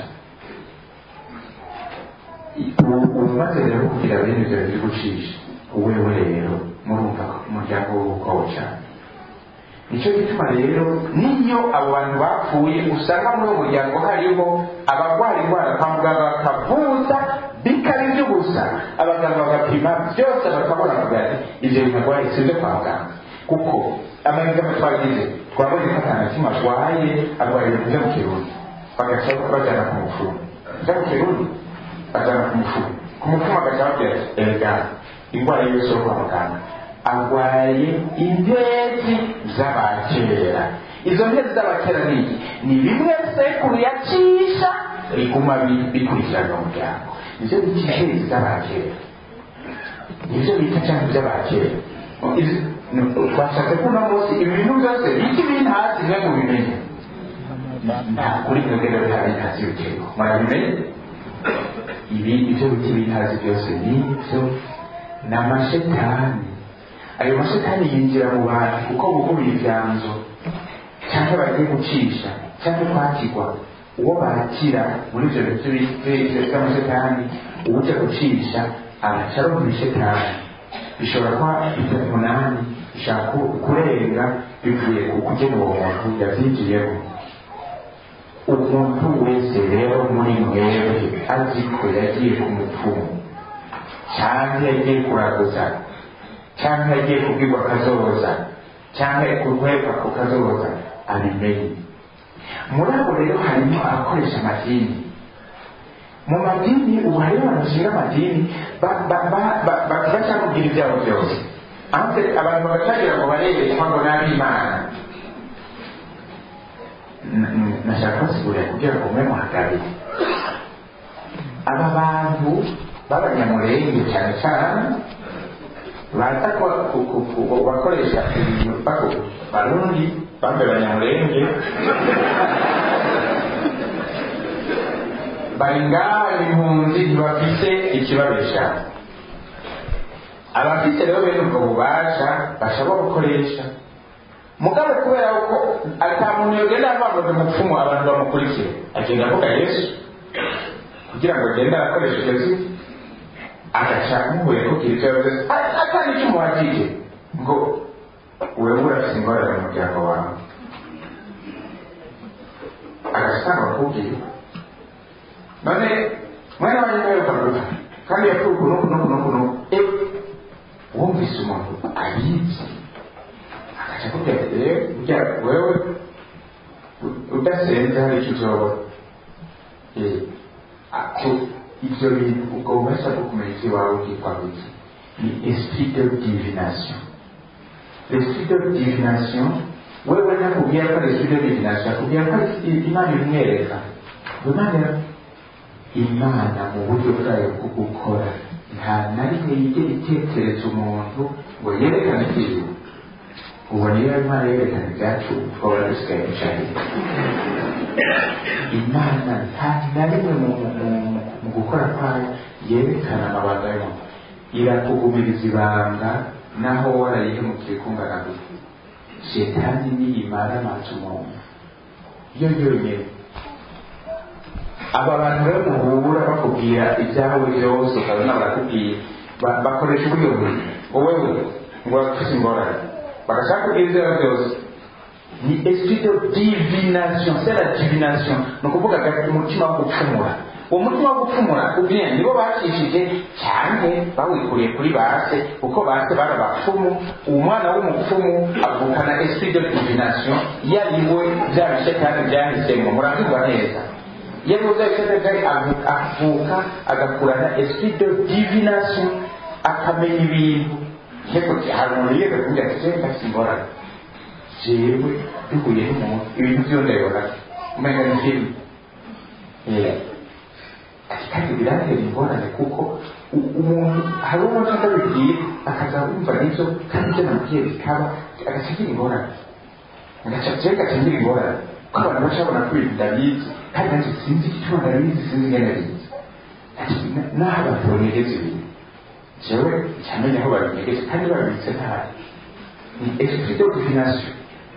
umaze rero kugira bene ibyo biri gucisha wewe rero murumva umuryango w'ubukobo cyane nicyo gituma rero niyo abo bantu bapfuye usanga muri uwo muryango hariho abarwara indwara kwa muganga bakavuza bikaba iby'ubusa abaganga bagapima byose bakabona bugari ibyo bintu arwaye si ibyo kwa muganga kuko amahirwe twagize twabonye ko nta na kimwe arwaye arwaye ibintu byo mu kirundi bagaca bajyana ku mufuru byo mu kirundi bajyana ku mufuru ku mufuru bagaca babwira erega indwara yose yo kwa muganga arwaye impezi z'abakera izo mpezi z'abakera ni iki ni bimwe sekuru yacisha biguma bikurikirana umuryango nivyo bita impezi z'abakera nivyo bita cyangwa iby'abakera twashatse ko uno munsi ibi bintu byose biki biri hasi mwe mubimenye nta kuri mwebwe rero bihari hasi ibitego murabimenye ibi ibyo biti biri hasi byose ni ibyo ni amashetani ayo mashetani yinjira mu bantu kuko bugumira ibyanzo cyangwa bagiye gucisha cyangwa kwakirwa uwo bakira muri ibyo bintu by'amashetani ujya gucisha araca aronka ishetani bishobora kuba bitatu umunani bishaka kurenga bivuye ku kugena uwo muntu yabyinjiyemo umuntu wese rero muri mwebwe azi ko yagiye ku mupfumu cyangwa yagiye kuraguza cyangwa yagiye kubwirwa akazoza cyangwa kuhekwa ku kazoza abimenye muri abo rero harimo abakoresha amadini mu madini ubu hariho abantu bashinga amadini bashaka kugira ibyabo byose ahubwo abantu bagatangira ngo barerekwa ngo n'ab'imana N- n- nashaka kubasigurira kugira ngo mube muhagarike aba bantu b'abanyamurenge cyane cyane baza ku- ku- ku- ku- bakoresha ibintu bako- barundi bambaye abanyamurenge bari ngaha impunzi ntibafite ikibabesha abafite rero bene ubwo bubasha bashobora gukoresha mugabe kubera ko ata muntu yogenda avangaga umupfumu abantu bamukurikire agenda avuga yesu kugira ngo agende arakoresha iryo zina agaca muhuye kugira icyo yavuze atari icyo umuhagije ngo wewe urafite ingorane mu muryango wawe agasanga bakubwira none mwana wanjye niwe ukavuga kandi yapfuye uku n'uku n'uku n'uku n'uku eh wumvise umuntu abizi agaca akubwira ati eh burya wewe udasenze hari icyo uzobona eh ako ibyo bintu ubwo bubasha bwo kumenya icyo iwawe bwitwa buki ni esprit de divination l'esprit de divination wewe nakubwira ko ari esprit de divination akubwira ko ari imana imwereka imana imana mu buryo bwayo bwo gukora nta na rimwe yigera itekereza umuntu ngo yerekane ikintu ubu niyo imana yerekana ibyacu twaba dusigaye dushaka imana nta na rimwe mu, mu, mu gukora kwayo yerekana amabanga y'umuntu irakugumiriza ibanga naho warayihemukiye kungana gute shetani niyimara amazi umuntu yo yonyine aba bantu rero muhura bakubwira ibyawe byose ukabona barakubwira ba- bakoresha uburyo buri ngo wewe ngo bafite ingorane bagashaka kubwira ibyawe byose ni esprit de divination c'est la divination ni ukuvuga gafite umutima wo gupfumura uwo mutima wo gupfumura ubwenge nibo bacishije cyane bawikuriye kuri base kuko base bari abapfumu umwana w'umupfumu avukana esprit de divination yariwe bya bishetani byahisemo murabyumva neza yavuze isetegari avuka agakurana esprit de divination akamenya ibintu yego hari umuntu yega kugira ati jewe ndafite ingorane jewe duhuye n'umuntu ibintu byo ndabibona umenga ni filime ati kandi birantera ingorane kuko u- umuntu hari uwo nshaka bibwira akaza wumva n'ibyo kandi ibyo namubwiye bikaba agaca agira ingorane agaca jewe gaca ngira ingorane ko abantu bashobora ko ibintu ndabizi kandi nanjye sinzi icyo ndabizi sinzi ingene bizi ati "Na- naho abantu banyegeza ibintu jewe cyamenya aho babinyegeje kandi babibitse nabi ni esprit de divination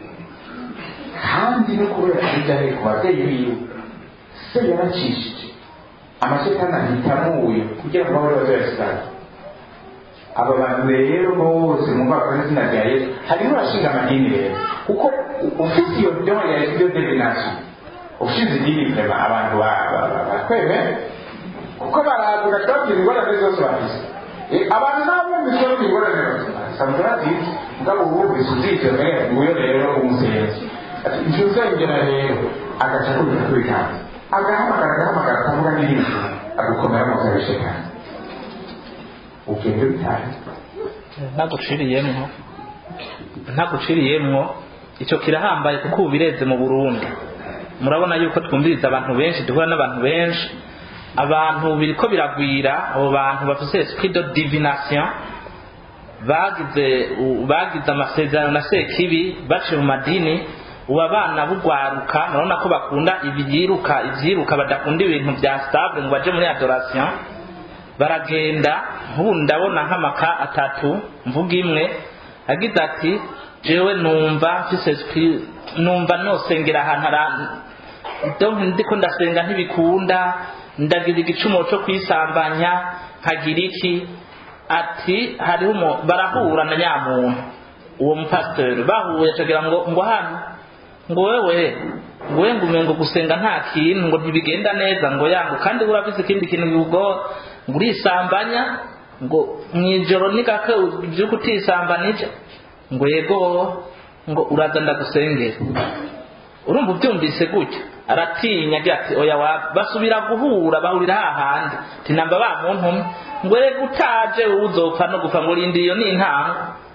kandi no kubera ibyahe ku babyeyi biwe se yaracishije amashetani ahitamo uyu kugira ngo bahore bazoyasitara aba bantu rero bose mwumva bakora izina rya yesu harimo abashinga amadini rero kuko ufite iyo doha ya esprit de divination ushinze idini vrema abantu ba- ba- ba- bakweme kuko baraza ugashobora ingorane zose bafise Eh, abantu nabo bumvise bafite ingorane bafite basanzwe bazizi mugabo wumvise uzitse eh nguyo rero umusenzi ati icyo uzengera rero agaca akubita kuri kandi agahamagara agahamagara akavuga n'ibindi agukomera mu bya shekani ugende bitahe ntaguciriyemwo ntaguciriyemwo icyo kirahambaye kuko ubu bireze mu burundi murabona yuko twumviriza abantu benshi duhura n'abantu benshi abantu biriko biragwira abo bantu bafise esprit de divination bagize u- bagize amasezerano na sekibi baciye mu madini ubu abana bugwaruka murabona ko bakunda ibyiruka ibyiruka badakunda ibintu bya stable ngo baje muri adoration baragenda nk'ubu ndabona nk'amaka atatu mvuga imwe agize ati jewe numva mfise esprit numva nosengera ahantu ara donc ndiko ndasenga ntibikunda ndagira igicumuro cyo kwisambanya nkagira iki ati hariho umu- barahura na nyamuntu uwo mupasiteri bahuye acagira ngo ngo hano ngo wewe ngo we ngo umengo gusenga nta kintu ngo ntibigenda neza ngo yangu kandi urabizi ikindi kintu biwugora ngo urisambanya ngo mwijoro ni gake ubyuka utisambanije ngo yego ngo uraza ndagusengera urumva ubyumvise gutya aratinya agira ati oya wa basubira guhura bahurira hahandi ati namba ba muntu umwe ngo rega utaje wowe uzopfa no gupfa ngo rindi iyo ni intango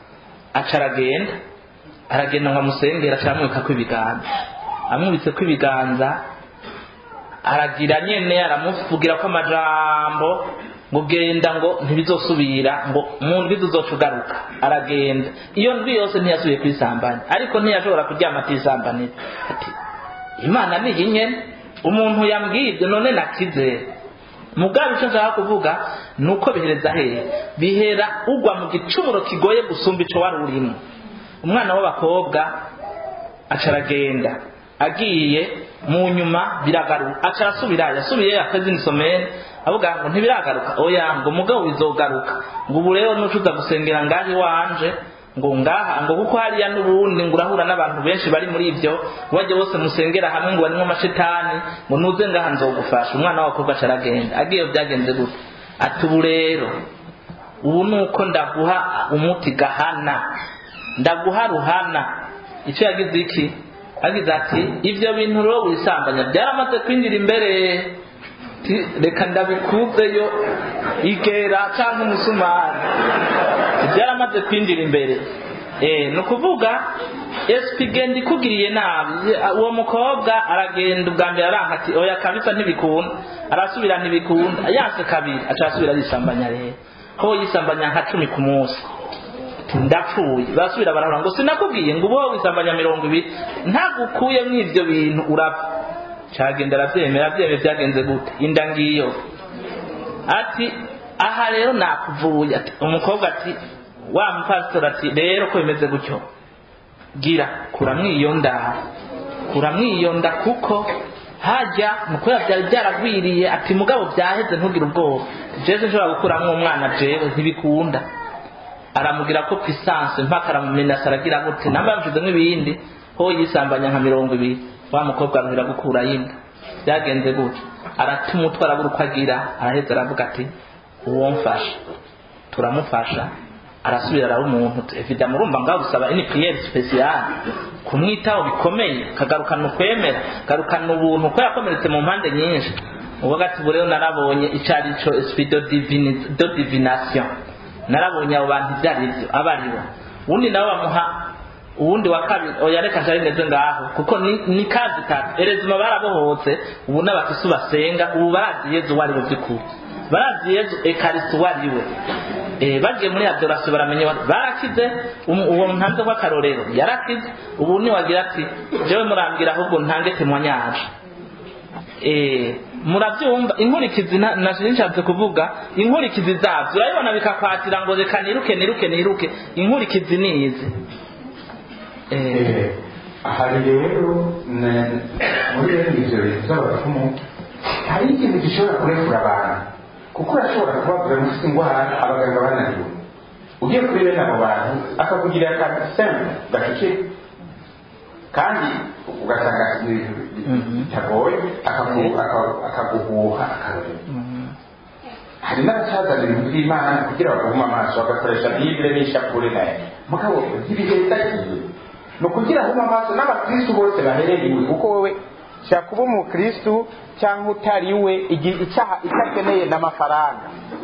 aca aragenda aragenda ngo amusengere aca aramwika ibiganza amwubitse ko ibiganza aragira nyene aramuvugira ko amajambo ngo genda ngo ntibizosubira ngo mu ndwi tuzoca ugaruka aragenda iyo ndwi yose ntiyasubiye kwisambanya ariko ntiyashobora kuryama atisambanira ati imana ni inyene umuntu yambwiye ibyo none nakize mugabe icyo nshaka kuvuga ni uko bihereza hehe bihera ugwa mu gicumuro kigoye gusumba ico wari urimo umwana w'abakobwa aca aragenda agiye mu nyuma biragaruka aca arasubira yasubiye yakoze inisomere avuga ngo ntibiragaruka oya ngo mugabo bizogaruka ngo ubu rero nucuza gusengera ngaho iwanje ngo ngaha ngo kuko hariya n'ubundi ngo urahura n'abantu benshi bari muri ibyo wajya bose musengera hamwe ngo barimo amashitani ngo nuze ngaha nzogufasha umwana w'abakobwa aca aragenda agiye byagenze gute ati ubu rero ubu ni uko ndaguha umuti gahana ndaguha ruhana icyo yagize iki agize ati ibyo bintu rero wisambanya byaramaze kwinjira imbere reka ndabikuzeyo igera cyangwa umusumari byaramaze kwinjira imbere ni ukuvuga esipi genda ikugiriye nabi uwo mukobwa aragenda ubwa mbere aranka ati oya kabisa ntibikunda arasubira ntibikunda yanse kabiri aca arasubira yisambanya rero ko yisambanya nka cumi ku munsi ndapfuye basubira barahura ngo sinakubwiye ngo uba wisambanya mirongo ibiri ntagukuye muri ibyo bintu urapfa cyagenda arabyemera abyemera byagenze gute inda ngiyo ati aha rero nakuvuye ati umukobwa ati wa mupasitori ati rero ko bimeze gutyo gira kuramwo iyo nda kuramwo iyo nda kuko hajya mukobwa byari byaragwiriye ati mugabo byaheze ntugire ubwoba jewe nshobora gukuramo umwana jewe ntibikunda aramugira ko pisanse mpaka aramumenasa aragira gute namba yamshizemo ibindi ho yisambanya nka mirongo ibiri wa mukobwa aruhira gukura yinda byagenze gutyo aratuma utwara buri uko agira araheza aravuga ati uwo mfasha turamufasha arasubira araba umuntu evida murumva ngaho gusaba ini priere speciale kumwitaho bikomeye kagarukana ukwemera garukana ubuntu ko yakomeretse mu mpande nyinshi uvuga ati ubu rero narabonye icyo ari cyo esprit de divination narabonye abo bantu ibyo ari byo aba ari bo ubundi nabo bamuha uwundi wa kabiri oya reka nshari meze ngaho kuko ni, ni kazi tatu erezima barabohotse ubu n'abakristu basenga ubu barazi yezu uwo ari we by'ukuri barazi yezu ekarisi uwo ari we eh, bagiye muri adorasiyo baramenya barakize uwo ntanze w'akarorero yarakize ubu niwagira ati jewe murambwira ahubwo ntange temwanyaje eh, murabyumva inkurikizi nashije nshatse kuvuga inkurikizi zabyo urabibona bikakwatira ngo reka niruke niruke niruke inkurikizi ni izi hari rero muri bene ibyo bintu by'abapfumu hari ikintu gishobora kurekura abantu kuko urashobora kubabwira ngo ufite indwara abaganga bananiwe ugiye kuri bene abo bantu akakugirira akantu semple gacucike kandi ugasanga bitagoye akaguhuha akarorero hari n'abacazana ibintu by'imana kugira bagume amaso bagakoresha bibire n'ishapure nayo mugabo ntibihetagiye ni ukugira ahuma amaso n'abakristu bose baherereye kuko wowe shaka kuba umukristu cyangwa utari we icyaha icyo akeneye n'amafaranga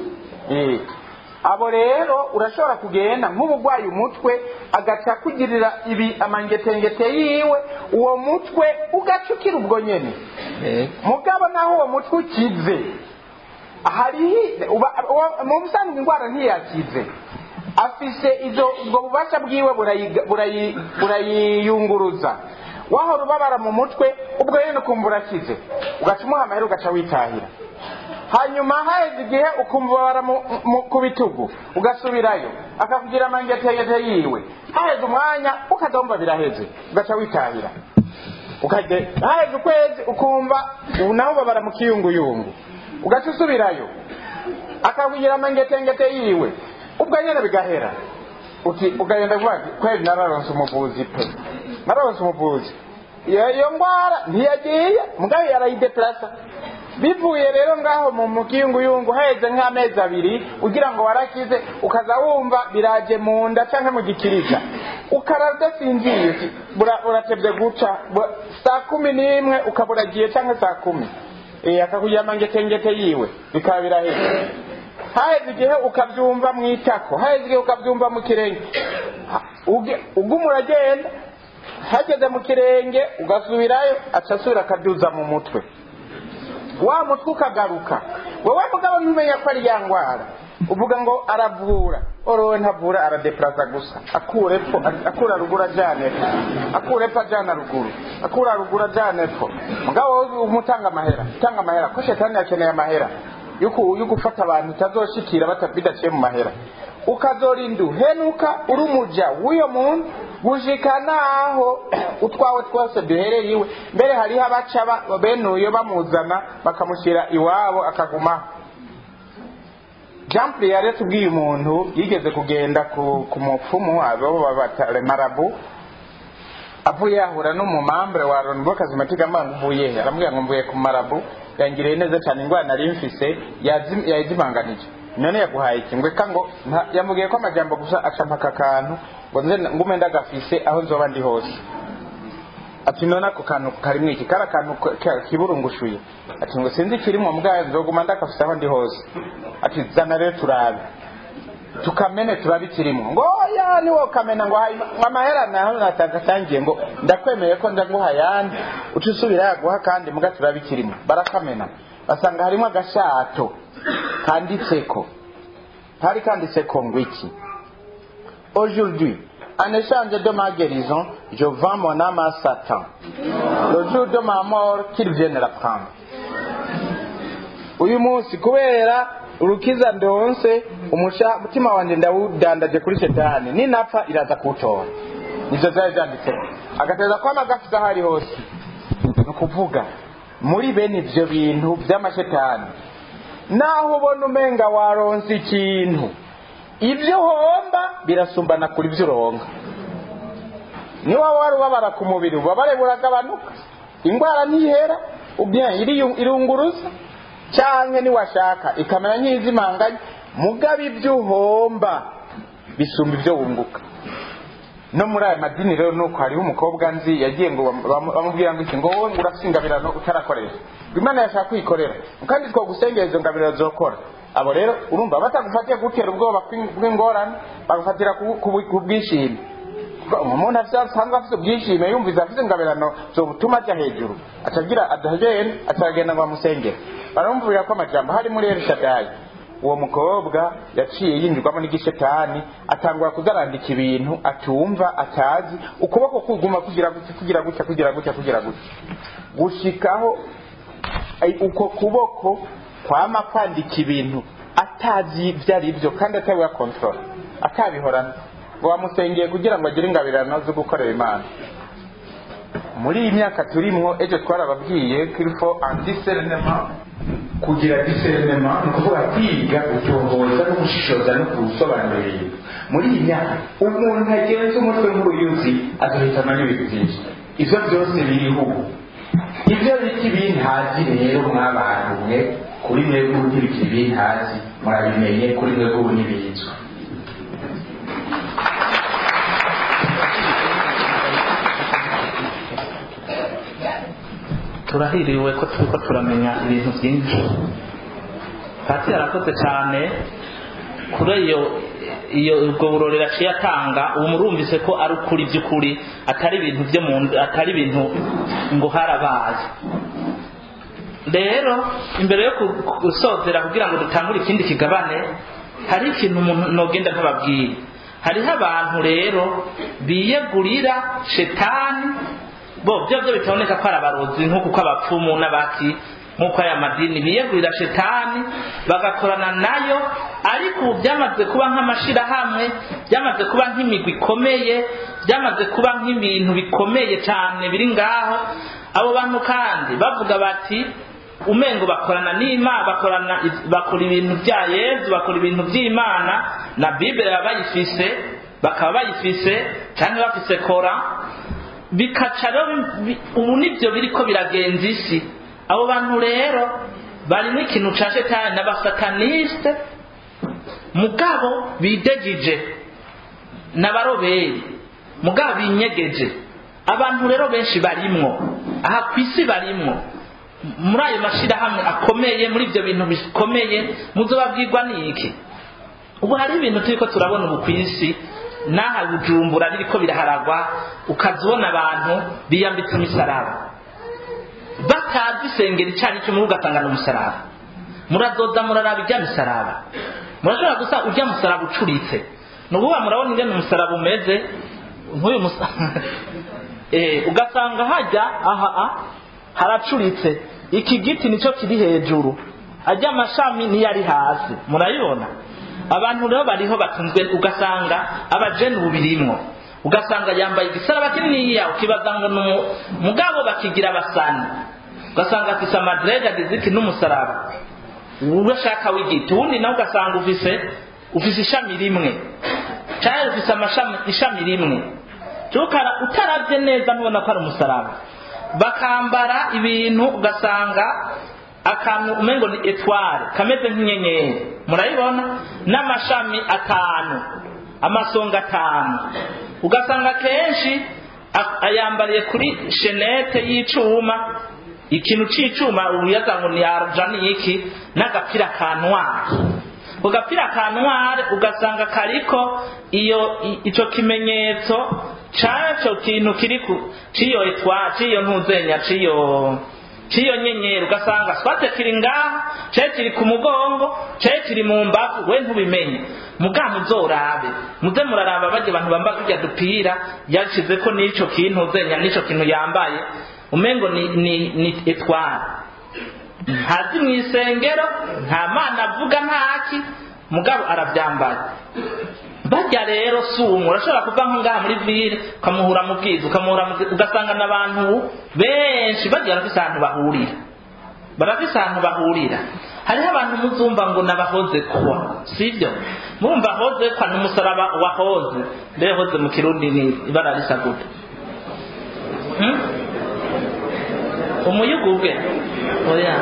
abo rero urashobora kugenda nk'uburwayi umutwe agaca kugirira ibi amangetengete yiwe uwo mutwe ugaca ukira ubwo nyene mugabo naho uwo mutwe ukize hariho mu busanzwe indwara ntiyakize afise izo ubwo bubasha bwiwe burayiyunguruza wahora ubabara mu mutwe ubwo rero ukumva urakize ugaca umuha amahera ugaca witahira hanyuma haheze igihe ukumva ubabara ku bitugu ugasubirayo akakugira amangetengete yiwe haheze umwanya ukazumva biraheze ugaca witahira haheze ukwezi ukumva ubu naho ubabara mu kiyunguyungu ugaca usubirayo akakugira amangetengete yiwe ubwo nyine bigahera uti ugagenda kuvuga ati kweli nararonse umuvuzi pe nararonse umuvuzi iyo ndwara ntiyagiye mugabo yarayideplasa bivuye rero ngaho mu mukiyunguyungu haheze nk'amezi abiri ugira ngo warakize ukaza wumva biraje mu nda cyangwa mu gikiriza ukara udasinziriye uti uratebye guca saa kumi n'imwe ukaba uragiye cyangwa saa kumi akakugira amangetengete yiwe bikaba biraheze haheze igihe ukabyumva mu itako haheze igihe ukabyumva mu kirenge uge- uguma uragenda hageze mu kirenge ugasubirayo aca asubira akaduza mu mutwe wa mutwe ukagaruka wowe mugabo ntumenya ko ari ya ndwara uvuga ngo aravura orowe ntavura aradepuraza gusa akura epfo akura ruguru ajyana epfo akura epfo ajyana ruguru akura ruguru ajyana epfo mugabo wowe umutanga amahera utanga amahera ko shetani yakeneye amahera yo ku- yo gufata abantu utazoshikira bata- bidaciye mu mahera ukazorinda uhenuka uri umuja w'uyo muntu gushika naho utwawe twose duhereye iwe mbere hariho abaca ba- bene uyo bamuzana bakamushyira iwabo akagumaho jean pierre yatubwiye umuntu yigeze kugenda ku, ku mupfumu abo babatare marabu avuye yahura n'umumambure wa loni bw'akazimatika amanga uvuye he aramubwira ngo mvuye ku marabu yangiriye neza cyane indwara nari mfise yazi- yayizimanganije none yaguhaye iki ngweka ngo nta- yamubwiye ko amajambo gusa acampa aka kantu ngo nze ngume ndagafise aho nzoba ndi hose ati none ako kantu karimwo iki kari akantu ka- ka- kiburungushuye ati ngo sinzi ikirimwo mbwayo nzoguma ndagafise aho ndi hose ati zana rero turabe tukamene turabe ikirimo ngo oya niwo kamena ngo hayi- ngo amahera naho natagatangiye ngo ndakwemeye ko ndaguha yandi uca usubira yaguha kandi muga turabe ikirimo barakamena basanga harimo agashato kanditseko hari kanditseko ngo iki aujourd'hui en échange de ma guérison je vends mon âme à Satan le jour de ma mort qu'il vienne la prendre uyu munsi kubera urukiza ndonse umusha mutima wanjye ndawudandaje kuri shetani ninapfa iraza kuwutora nivyo vyari vyanditseko agateza kwama gafise aho ari hose ni ukuvuga muri bene ivyo bintu vy'amashetani naho ubona umenga waronse ikintu ibyo uhomba birasumbana kuri ibyo uronka niba wari ubabara ku mubiri ububabare buragabanuka indwara ntihera ubye iriyu- irunguruza cyangwa niwashaka ikamera nk'izimanganye mugabo ibyo uhomba bisumba ibyo wunguka no muri aya madini rero nuko hariho umukobwa nzi yagiye ngo bam- bam- bamubwira ngo iki ngo wowe ngo urafite ingabirano utarakoresha ngo imana yashaka kuyikorera kandi twagusengera izo ngabirano zokora abo rero urumva batagufatiye gutera ubwoba bw'ing- bw'ingorane bagufatira ku- ku ku bwishime Kuko umuntu afite asanzwe afite ubwishime yumviza afite ingabirano zobutuma ajya hejuru atagira adahegene atagenda ngo bamusengere baramubwira ko amajambo hari muri elishadayi uwo mukobwa yaciye yinjirwamo n'igishetani atangura kuzarandika ibintu atumva atazi ukuboko kuguma kugira gutya kugira gutya kugira gutya kugira gutya gushikaho ai- uko kuboko kwama kwandika ibintu atazi ibyo ari byo kandi atabiha kontrola atabihorana ngo wamusengeye kugira ngo agire ingabirano zo gukorera imana muri iyi myaka turimwo ejo twarababwiye kirifo antiserenema kugira diserinema ni ukuvuga kwiga gutohoza no gushishoza no gusobanura ibintu muri iyi myaka umuntu agenza umutwe nk'uruyuzi agahitamo n'ibintu byinshi ibyo byose biriho ubu ibyo biti bintazi rero mwabantu mwe kuri mwebwe ubu ntibikiri bintazi murabimenye kuri mwebwe ubu ntibizwi turahiriwe ko turiko turamenya ibintu byinshi pati yarakoze cyane kuri iyo iyo ubwo burorero aciye atanga ubu murumvise ko ari ukuri by'ukuri atari ibintu byo mu nda atari ibintu ngo harabaye rero imbere yo ku- gusozera kugira ngo dutangure ikindi kigabane hari ikintu umuntu nogenda nkababwira hariho abantu rero biyegurira shetani bo byo byo bitaboneka ko ari abarozi nk'uko uko abapfumu n'abaki nk'uko aya madini biyegurira shetani bagakorana nayo ariko ubu byamaze kuba nk'amashirahamwe byamaze kuba nk'imigwi ikomeye byamaze kuba nk'ibintu bikomeye cyane biri ngaho abo bantu kandi bavuga bati umengo bakorana n'imana bakorana bakora ibintu bya yezu bakora ibintu by'imana na bibele baba bayifise bakaba bayifise cyangwa bafise kora bikaca rero bi- ubu nibyo biriko biragenza isi abo bantu rero barimo ikintu ca shetani n'abasataniste mugabo bidegije n'abaroberi mugabo binyegeje abantu rero benshi barimwo aha ku isi barimwo muri ayo mashirahamwe akomeye muri ibyo bintu bikomeye muzobabwirwa n'iki ubu hari ibintu turiko turabona ubu ku isi n'aha bujumbura ririko biraharagwa ukaza ubona abantu biyambitse imisaraba batazi isengero icyo ari cyo muri ugasanga ni umusaraba murazoza muraraba ijya misaraba murashobora gusa ujya musaraba ucuritse ni ukuvuga murabona ingene umusaraba umeze nk'uyu musaraba ugasanga hajya aha a haracuritse iki giti nicyo kiri hejuru ajya amashami niyo ari hasi murayibona abantu rero bariho batunzwe ugasanga abajeni bubirimwo ugasanga yambaye igisaraba kininiya ukibaza ngo ni mugabo bakigira abasani ugasanga afise amadrede agize iki n'umusaraba urashaka w'igiti uwundi nawe ugasanga ufise ufise ishami rimwe cyangwa ufise amashami ishami rimwe tukara utarabye neza ntubona ko ari umusaraba bakambara ibintu ugasanga akantu umengo ni etware kameze nk'inyenyeri murayibona n'amashami atanu amasonga atanu ugasanga kenshi ayambariye kuri shenete y'icuma ikintu c'icuma uyaza ngo ni arja ni iki n'agapira ka ntwari ku gapira ka ntwari ugasanga kariko iyo ico kimenyetso caco kintu kiri ku ciyo etwa ciyo ntuzenya ciyo ciyo nyenyeri ugasanga swate kiri ngaha cari kiri ku mugongo cari kiri mu mbavu we ntubimenye muga muzorabe muze muraraba barya abantu bamba kurya dupira yashizeko n'ico kintu uzenya n'ico kintu yambaye umengo ni, ni, ni etwari ntazi mu isengero nta mana avuga ntaki mugabo arabyambaye bajya rero si umwe urashobora kuva nko ngaha muri vile ukamuhura mu bwiza ukamuhura ugasanga n'abantu benshi bagiye barafise ahantu bahurira barafise ahantu bahurira hariho abantu muzumva ngo nabahoze kuwa sibyo murumva hoze kwa n'umusaraba wahoze mbe hoze mu kirundi ni ibara risa gute hmm? umuyugubwe oya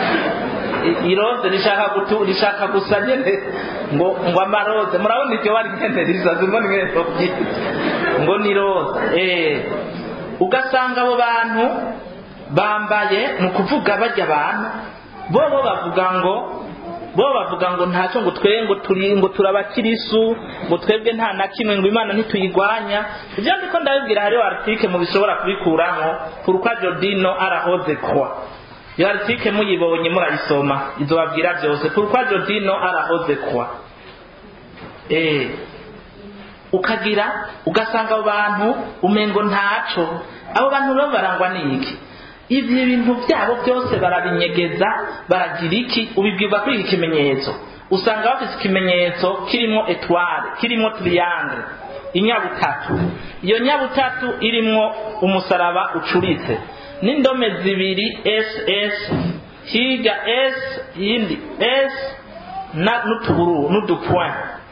iroze rishaka gutu rishaka gusa nyene ngo ngo amaroze murabona iryo bari nyene risa zimwe nyene ngo ni roze eh ugasanga abo bantu bambaye ni ukuvuga bajya abantu bo bo bavuga ngo bo bavuga ngo ntacyo ngo twe ngo turi ngo turabakirisu ngo twebwe nta na kimwe ngo imana ntituyigwanya ibyo ndiko ndabibwira hariho article mu bishobora kubikuramo pourquoi Jodino arahoze kwa iyo article muyibonye murayisoma izobabwira byose pourquoi Jodino arahoze kwa eh ukagira ugasanga abo bantu umengo ntaco abo bantu rero barangwa n'iki ibyo bintu byabo byose barabinyegeza baragira iki ubibwirwa kuri iki kimenyetso usanga bafite ikimenyetso kirimo etware kirimo triangle inyabutatu iyo nyabutatu irimo umusaraba ucuritse n'indome zibiri ss higa s yindi s na n'utuburu n'udupoint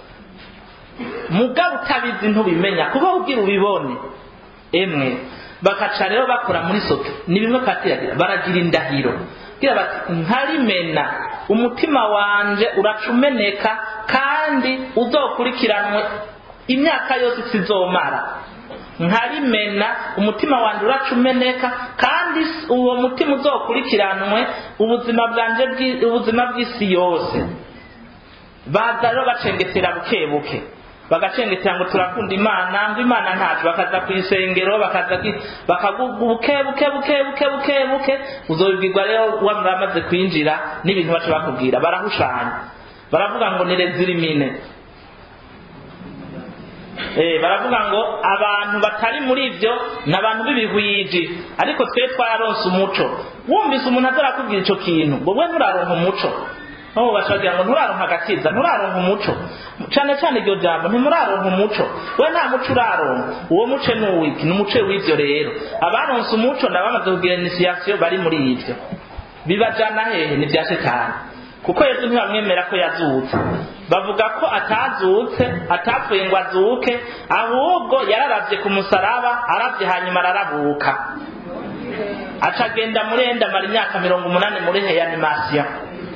mugabo utabizi ntubimenya kuba ubwira ubibone emwe bakaca rero bakora muri soto ni bimwe patiragira baragira indahiro gira bati nkarimena umutima wanje uracumeneka kandi uzokurikiranwe imyaka yose sizomara nkarimena umutima wanje uracumeneka kandi uwo mutima uzokurikiranwe ubuzima bwanje ubuzima bw'isi yose baza rero bacengetera buke buke bagacengetera ngo turakunda imana ngo imana ntacu bakaza ku isengero bakaza bakaguga buke buke buke buke buke buke uzobibwirwa rero wamaze kwinjira n'ibintu baca bakubwira barahushanya baravuga ngo ni rezirimine Eh, baravuga ngo abantu batari muri ibyo ni abantu b'ibihwiji ariko twe twararonse umuco wumvise umuntu atarakubwira icyo kintu ngo we nturaronka umuco no bashagira ngo nturaronka agakiza nturaronka umuco cyane cyane iryo jambo ntimuraronka umuco we nta muco uraronka uwo muce ni uwiki ni umuce w'ibyo rero abaronse umuco ndabamaze kugira inisiyasiyo bari muri ibyo bibajana hehe ni bya shitani kuko yesu ntibamwemera ko yazutse bavuga ko atazutse atapfuye ngo azuke ahubwo yararavye ku musaraba aravye hanyuma ararabuka aca agenda muri enda amara imyaka mirongo umunani muri reanimation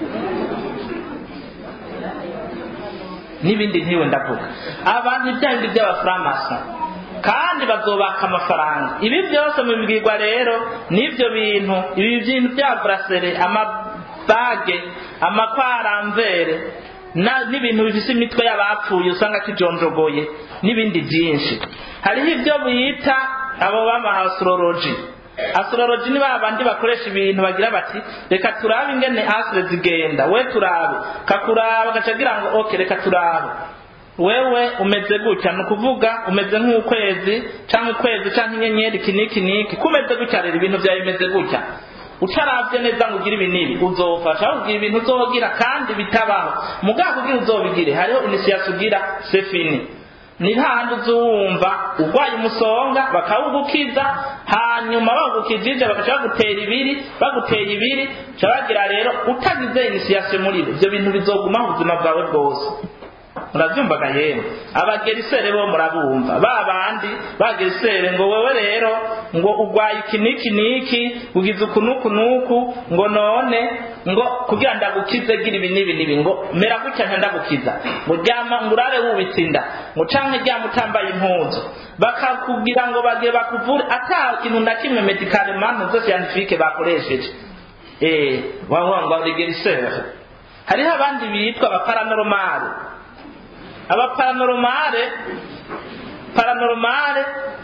n'ibindi ntiwe ndavuga abantu ibya bindi by'abafaramasi kandi bazobaka amafaranga ibi byose mubibwirwa rero n'ibyo bintu ibi bintu bya burasere amabage amakwaramvere na- n'ibintu bifise imitwe y'abapfuye usanga kijonjogoye n'ibindi byinshi hariho ibyo bita abo bama astrology astrology ni babandi bakoresha ibintu bagira bati reka turabe ingene astre zigenda we turabe kakuraba gaca agira ngo ok reka turabe wewe umeze gutya ni ukuvuga umeze nk'ukwezi cyangwa ukwezi cyangwa inyenyeri iki n'iki n'iki kumeze gutya rero ibintu byawe bimeze gutya utaravye neza ngo ugire ibi n'ibi uzofasha ugira ibintu uzogira kandi bitabaho mugabo kugira uzobigire hariho initiation ugira sefini ni hahandi uzuwumva urwaye umusonga bakawugukiza hanyuma bagukijije bagaca bagutera ibiri baguteye ibiri ca bagira rero utagize initiation muri bo ivyo bintu bizogumaho ubuzima bwawe bwose murabyumvaga yewe abagerisere bo murabumva ba bandi bagerisere ngo wewe rero ngo urwaye iki n'iki n'iki ugize uku n'uku n'uku ngo none ngo kugira ndagukize gira ibi n'ibi n'ibi ngo mera gutya nka ndagukiza ngo ryama ngo urare wubitse inda ngo canke ryama utambaye impuzu bakakubwira ngo bagiye bakuvure ata kintu na kimwe medicale manu zose scientifique bakoresheje eh wavuga ngo abagerisere hariho abandi bitwa abaparanormale abaparanormale paranormale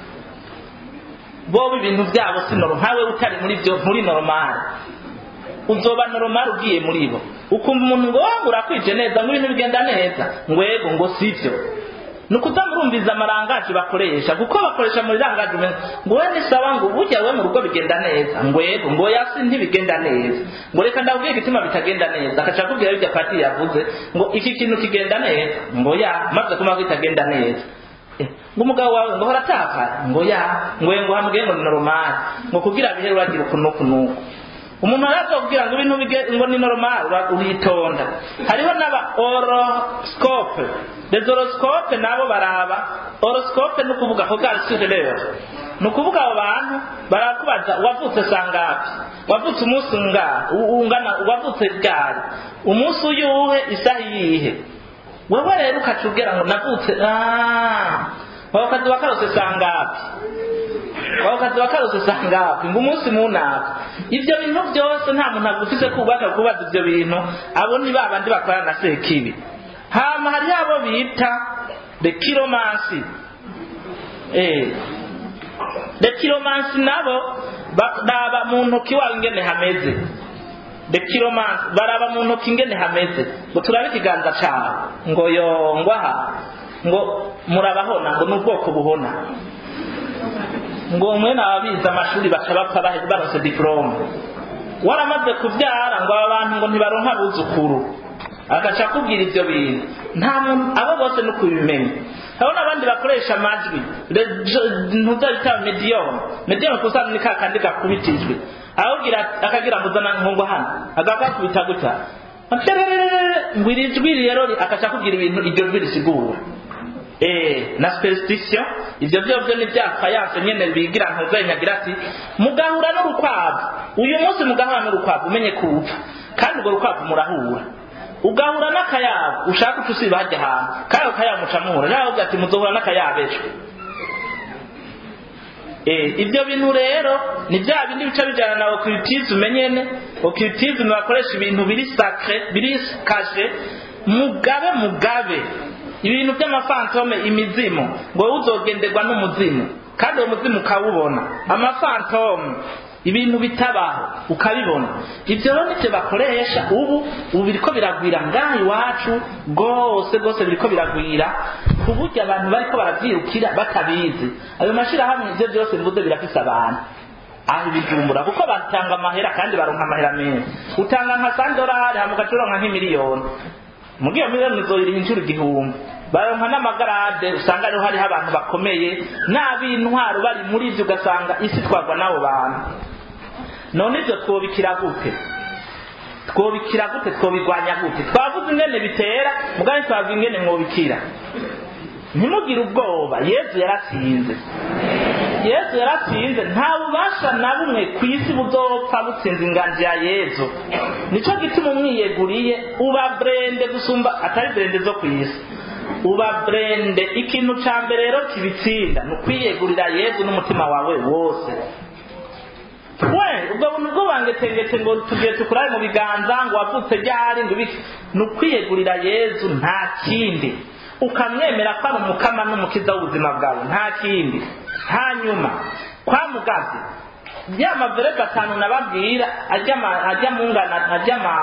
bobo ibintu byabo si normal nkawe utari muri byo muri normal uzoba normal ugiye muri bo ukumva umuntu ngo wangu urakwije neza ngo ibintu bigenda neza ngwego ngo sivyo ni ukudamurumviza amarangaje bakoresha kuko bakoresha muri rangaje umenya ngo we ni sawa ngo burya we mu rugo bigenda neza ngwego ngo yasi ntibigenda neza ngo reka ndabwiye igituma bitagenda neza akaca akubwira ibyo pati yavuze ngo iki kintu kigenda neza ngo ya maze kuma ko kitagenda neza Eh, ngo umugabo wawe ngo horataka ngo ya ngo ngo hamubwiye ngo ni normal ngo kugira bihe uragira uku n'uku n'uku umuntu arazokubwira ngo ibintu bige- ngo ni normal ura- uritonda hariho n'aba horoscope les horoscope nabo baraba horoscope ni ukuvuga hogar sur l'heure ni ukuvuga abo bantu barakubaza wavutse sangapi wavutse umunsi unga ungana wavutse ryari umunsi uyuhe isaha iyihe wewe rero ukacubwira ngo navutse ah waba ukazi wakarose sangapi waba ukazi wakarose sangapi ngo umunsi munaka ibyo bintu byose nta muntu agufise kubaka kubaza ibyo bintu abo ni babandi bakorana na sekibi hama hariho abo bita the kiromansi eh the kiromansi nabo baraba mu ntoki wawe ingene hameze the kiromansi baraba mu ntoki ingene hameze ngo turabe ikiganza cawe ngo yongwaha ngo murabahona ngo ni ubwoko buhona ngo mwene ababizi amashuri baca bapfa bahe- baronse diplome waramaze kubyara ngo aba bantu ngo ntibaronka abuzukuru agaca akubwira ibyo bintu nta muntu abo bose ni ukubimenya hariho n'abandi bakoresha amajwi ntuzabita mediyoni mediyoni kusanga ni ka kandi gakubitijwe ahubwira akagira ngo uzana nkungu hano agakakubita gutya ngo iri jwi rero agaca akubwira ibintu iryo jwi risigura eh na superstition ibyo byo byo ni byapfa yanse nyene bigira ntuzenyagira ati mugahura n'urukwavu uyu munsi mugahura n'urukwavu umenye kupfa kandi urwo rukwavu murahura ugahura n'akayabu ushaka uca usiba hajya ahantu kandi ako kayabu muca muhura nawe uvuga ati muzohura n'akayabu ejo Eh, ibyo bintu rero ni bya bindi bica bijyana na occultisme nyene occultisme bakoresha ibintu biri sacre biri kashe mugabe mugabe ibintu by'amafantome imizimu ngo wowe uzogenderwa n'umuzimu kandi uwo muzimu ukawubona amafantome ibintu bitabaho ukabibona ibyo rero nibyo bakoresha ubu ubu biriko biragwira ngaha iwacu rwose rwose biriko biragwira ku buryo abantu bariko baravyirukira batabizi ayo mashirahamwe ivyo byose mvuze birafise abantu aho ibijumbura kuko batanga amahera kandi baronka amahera menshi utanga nka sandorari hama ugaca uronka nk'imiliyoni muri iyo miliyoni uzoyiriha inshuro igihumbi baronka n'amagarade usanga ariho hariho abantu bakomeye n'ab'intwaro bari muri ibyo ugasanga isi twagwa n'abo bantu none ibyo twobikira gute twobikira gute twobigwanya gute twavuze ingene bitera mugari twavuze ingene mwobikira ntimugire ubwoba yesu yaratsinze yesu yaratsinze nta bubasha na bumwe ku isi buzopfa butsinze inganji ya yesu nico gituma umwiyeguriye uba brende gusumba atari brende zo ku isi uba brende ikintu ca mbere rero kibitsinda ni ukwiyegurira yesu n'umutima wawe wose we Eh, ubwo buntu bwo bangetengete ngo tugiye tukurabe mu biganza ngo wavutse ryari ngo ibiki ni ukwiyegurira yezu nta kindi ukamwemera ko ari umukama n'umukiza w'ubuzima bwawe nta kindi hanyuma kwa mugazi ya maverega atanu nababwira ajya ma- ajya mungana ajya ma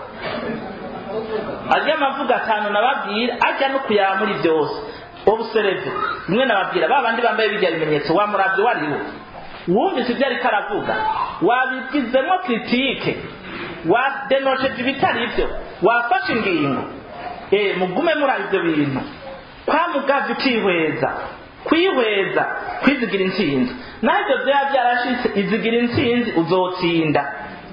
ajya amavuga atanu nababwira ajya no kuyaba muri byose obusereve rimwe nababwira ba bandi bambaye bijya bimenyetso wamuravye wariwo wumvise ibyo ariko aravuga wabigizemo kritike wadenosheje ibitari ibyo wafashe ingingo eh mugume muri ibyo bintu kwa mugavye ukihweza kwihweza kwizigira intsinzi naho ibyo byaba byarashitse izigira intsinzi uzotsinda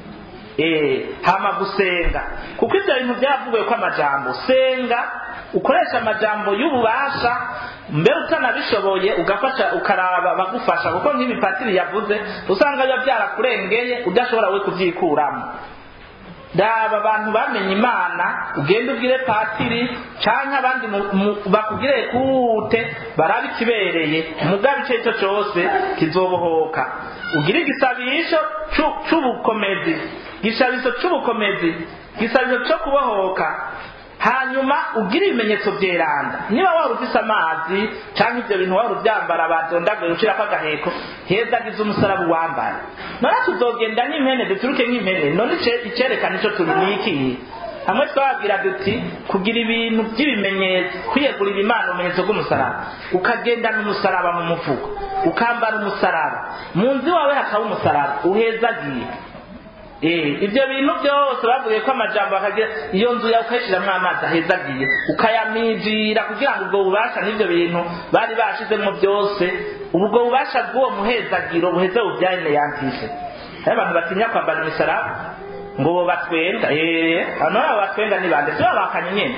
eh hama gusenga kuko ibyo bintu byavugiwe ko amajambo senga ukoresha amajambo y'ububasha mbere utanabishoboye ugafasha ukaraba bagufasha kuko nk'ibipatiri yavuze usanga biba byarakurengeye udashobora we kubyikuramo daba abantu bamenye imana ugende ubwire patiri canke abandi mu- mu- bakubwire kute barabe ikibereye mugabe ico aricyo cose kizobohoka ugire igisabisho cu- c'ubukomezi gishabiso c'ubukomezi gisabisho co kubohoka hanyuma ugire ibimenyetso byeranda niba wari ufise amazi canke ivyo bintu wari uvyambara badondaguye ushirako agaheko hezagize umusaraba uwambaye none tuzogenda nk'impene duturuke nk'impene none ice- icerekana ico turi niki hamwe twababwira duti kugira ibintu by'ibimenyetso kwiyegurira imana ubumenyetso bw'umusaraba ukagendana umusaraba mu mufuko ukambara umusaraba mu nzu iwawe hakaba umusaraba uhezagiye Eh, ibyo bintu byose bavuye ko amajambo akagira iyo nzu yawe ukayishyiramo amazi ahezagiye ukayamijira kugira ngo ubwo bubasha n'ibyo bintu bari bashizemo byose ubwo bubasha bw'uwo muhezagiro buheze bubyane yantise hari abantu batinya kwambara imisaraba ngo bo batwenda eh hano abo batwenda ni bande si babakanye nyene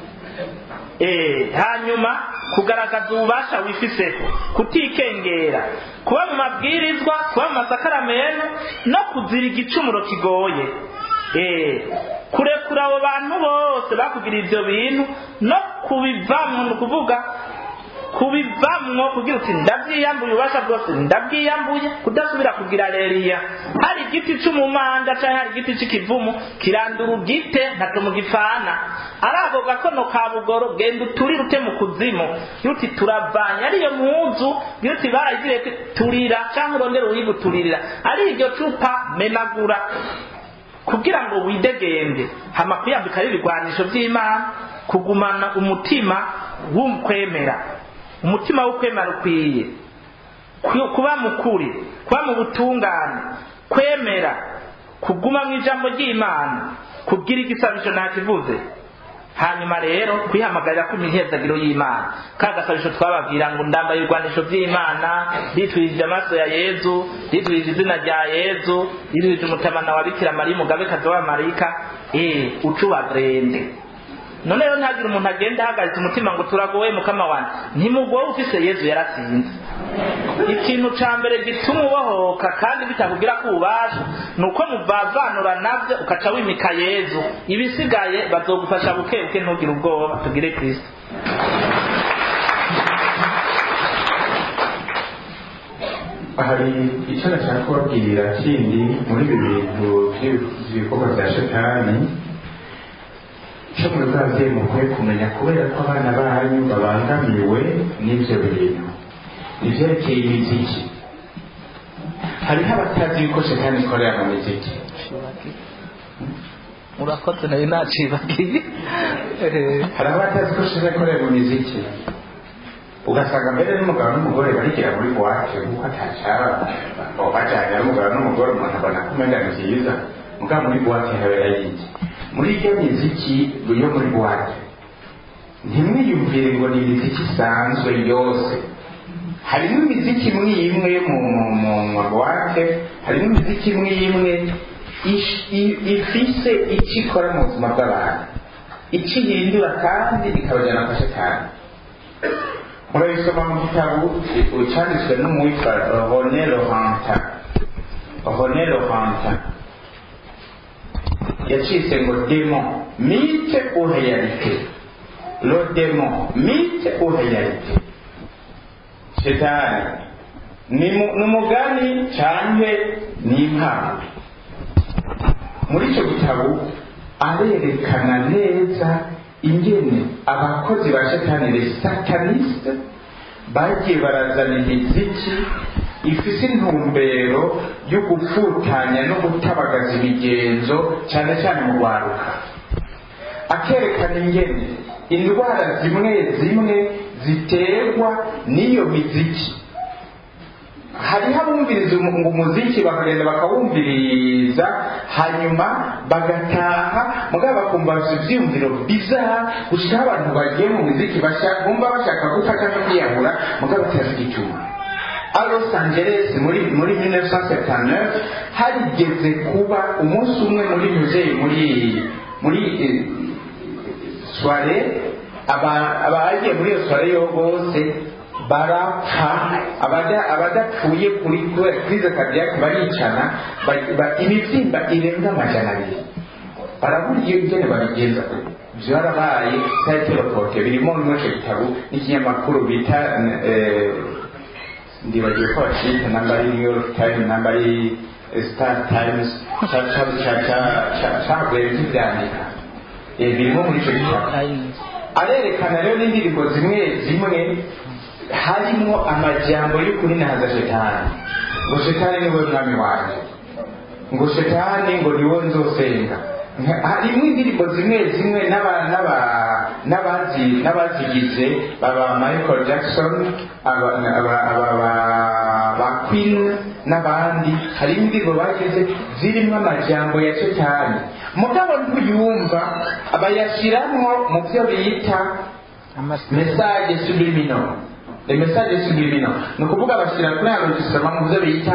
Eh, hanyuma kugaragaza ububasha wifiseko kutikengera kuba mu mabwirizwa kuba mu masakaramento no kuzira igicumuro kigoye Eh, kurekura abo bantu bose bakugira ibyo bintu no kubivamwo ni ukuvuga kubivamwo kugira uti ndabyiyambuye ububasha bwose ndabwiyambuye kudasubira kugira reriya hari igiti c'umumanda canke hari igiti c'ikivumu kirandura ugite ntacyo mugifana ari ako gakono ka bugoro genda uturire ute mu kuzimu yuti turavanye ariyo mpuzu yuti barayigiriye ko turira canke urondere uyiguturirira ari iryo cupa menagura kugira ngo widegembye hama kwiyambika ibigwanisho by'imana kugumana umutima w'ukwemera umutima w'ukwemera ukwiye Ku- kuba mukuri kuba mu butungane kwemera kuguma mu ijambo ry'imana kugira igisabisho ntakivuze hanyuma rero kwihamagarira ku mihezagiro y'imana ka gasabisho twababwira ngo ndambaye ibigwanisho by'imana ritwirije amaso ya yezu ritwirije izina rya yezu ritwirije umutamana wa bikira mariya umugabekazi w'amarayika eh ucubagrende none rero ntihagire umuntu agenda ahagaritse umutima ngo turagowe mukama wanjye ntimugowe ufise yezu yaratsinze ikintu ca mbere gituma ubohoka kandi bitakugira ko ububasha ni uko muvavanura navyo ukaca wimika yezu ibisigaye bazogufasha buke buke ntugire ubwoba tugire kristo hari icyo nashaka kubabwira kindi muri ibi bintu by'ibikorwa bya shetani cyo muri bwa byeyi mukwiye kumenya kubera ko abana banyu babangamiwe n'ibyo bintu ibyerekeye imiziki hariho abatazi yuko shetani ikorera mu miziki murakoze nayo nacibagiye hari abatazi ko shetani ikorera mu miziki ugasanga mbere n'umugabo n'umugore barigira muri buwate kuko atacaba bajyanye n'umugabo n'umugore umuntu abona ko umenya ni byiza mugabo muri buwate habera yiki muri iyo miziki yo muri buwate ntimwiyumvire ngo ni imiziki isanzwe yose harimo imiziki imwe imwe mu mu- mu mabuwate harimo imiziki imwe imwe ish- i- ifise icyo ikora mu buzima bw'abantu icyo ihindura kandi ikabajyana kwa shetani murabisoma mu gitabo cyanditswe n'uwitwa René Laurenta René Laurenta yacitse ngo démon mythe ou réalité le démon mythe ou réalité shetani ni mu- ni umugani cyangwa ni impano muri icyo gitabo arerekana neza ingene abakozi ba shatani le sataniste bagiye barazana imiziki ifise intumbero yo gufutanya no gutabagaza imigenzo cyane cyane mu rwaruka akerekana ingene indwara zimwe zimwe ziterwa n'iyo miziki hariho abumviriza umu- ngo umuziki bakagenda bakawumviriza hanyuma bagataha mugabo bakumva bafite ibyiyumviro bizara gushikaho abantu bagiye mu muziki bashaka- bumva bashaka gufata no kwiyahura mugabo batafite icyuma a Los Angeles muri muri 1979 harigeze kuba umunsi umwe muri musée muri muri eh, soirée aba- abagiye muri iyo soirée yo bose barapfa abada- abadapfuye kuri krize cardiaque baricana ba- ba- imibyimba irenga amajana abiri barabura iyo ingene babigenza byarabaye sayitoropoke birimo muri icyo gitabo n'ikinyamakuru bita eh, ndibagiwe ko bacita namba ari new york times namba ari eh, star times ca- ca- ca- ca- ca- cavuye kibyandika Eh, birimo muri icyo gitabo arerekana rero n'indirimbo zimwe zimwe harimo amajambo y'ukuri nahaza shetani ngo shetani niwe mwami wanjye ngo shetani ngo niwe nzosenga Nka- harimo indirimbo zimwe zimwe n'aba- n'aba- n'abazi- n'abazigize baba michael jackson aba- aba- aba- aba- ba queen n'abandi harimo indirimbo bagize zirimo amajambo ya shetani mugabo ntuyumva bayashyiramo mu byo bita message subliminal les messages subliminaux ni ukuvuga bashyira kuri ya regisitama mu byo bita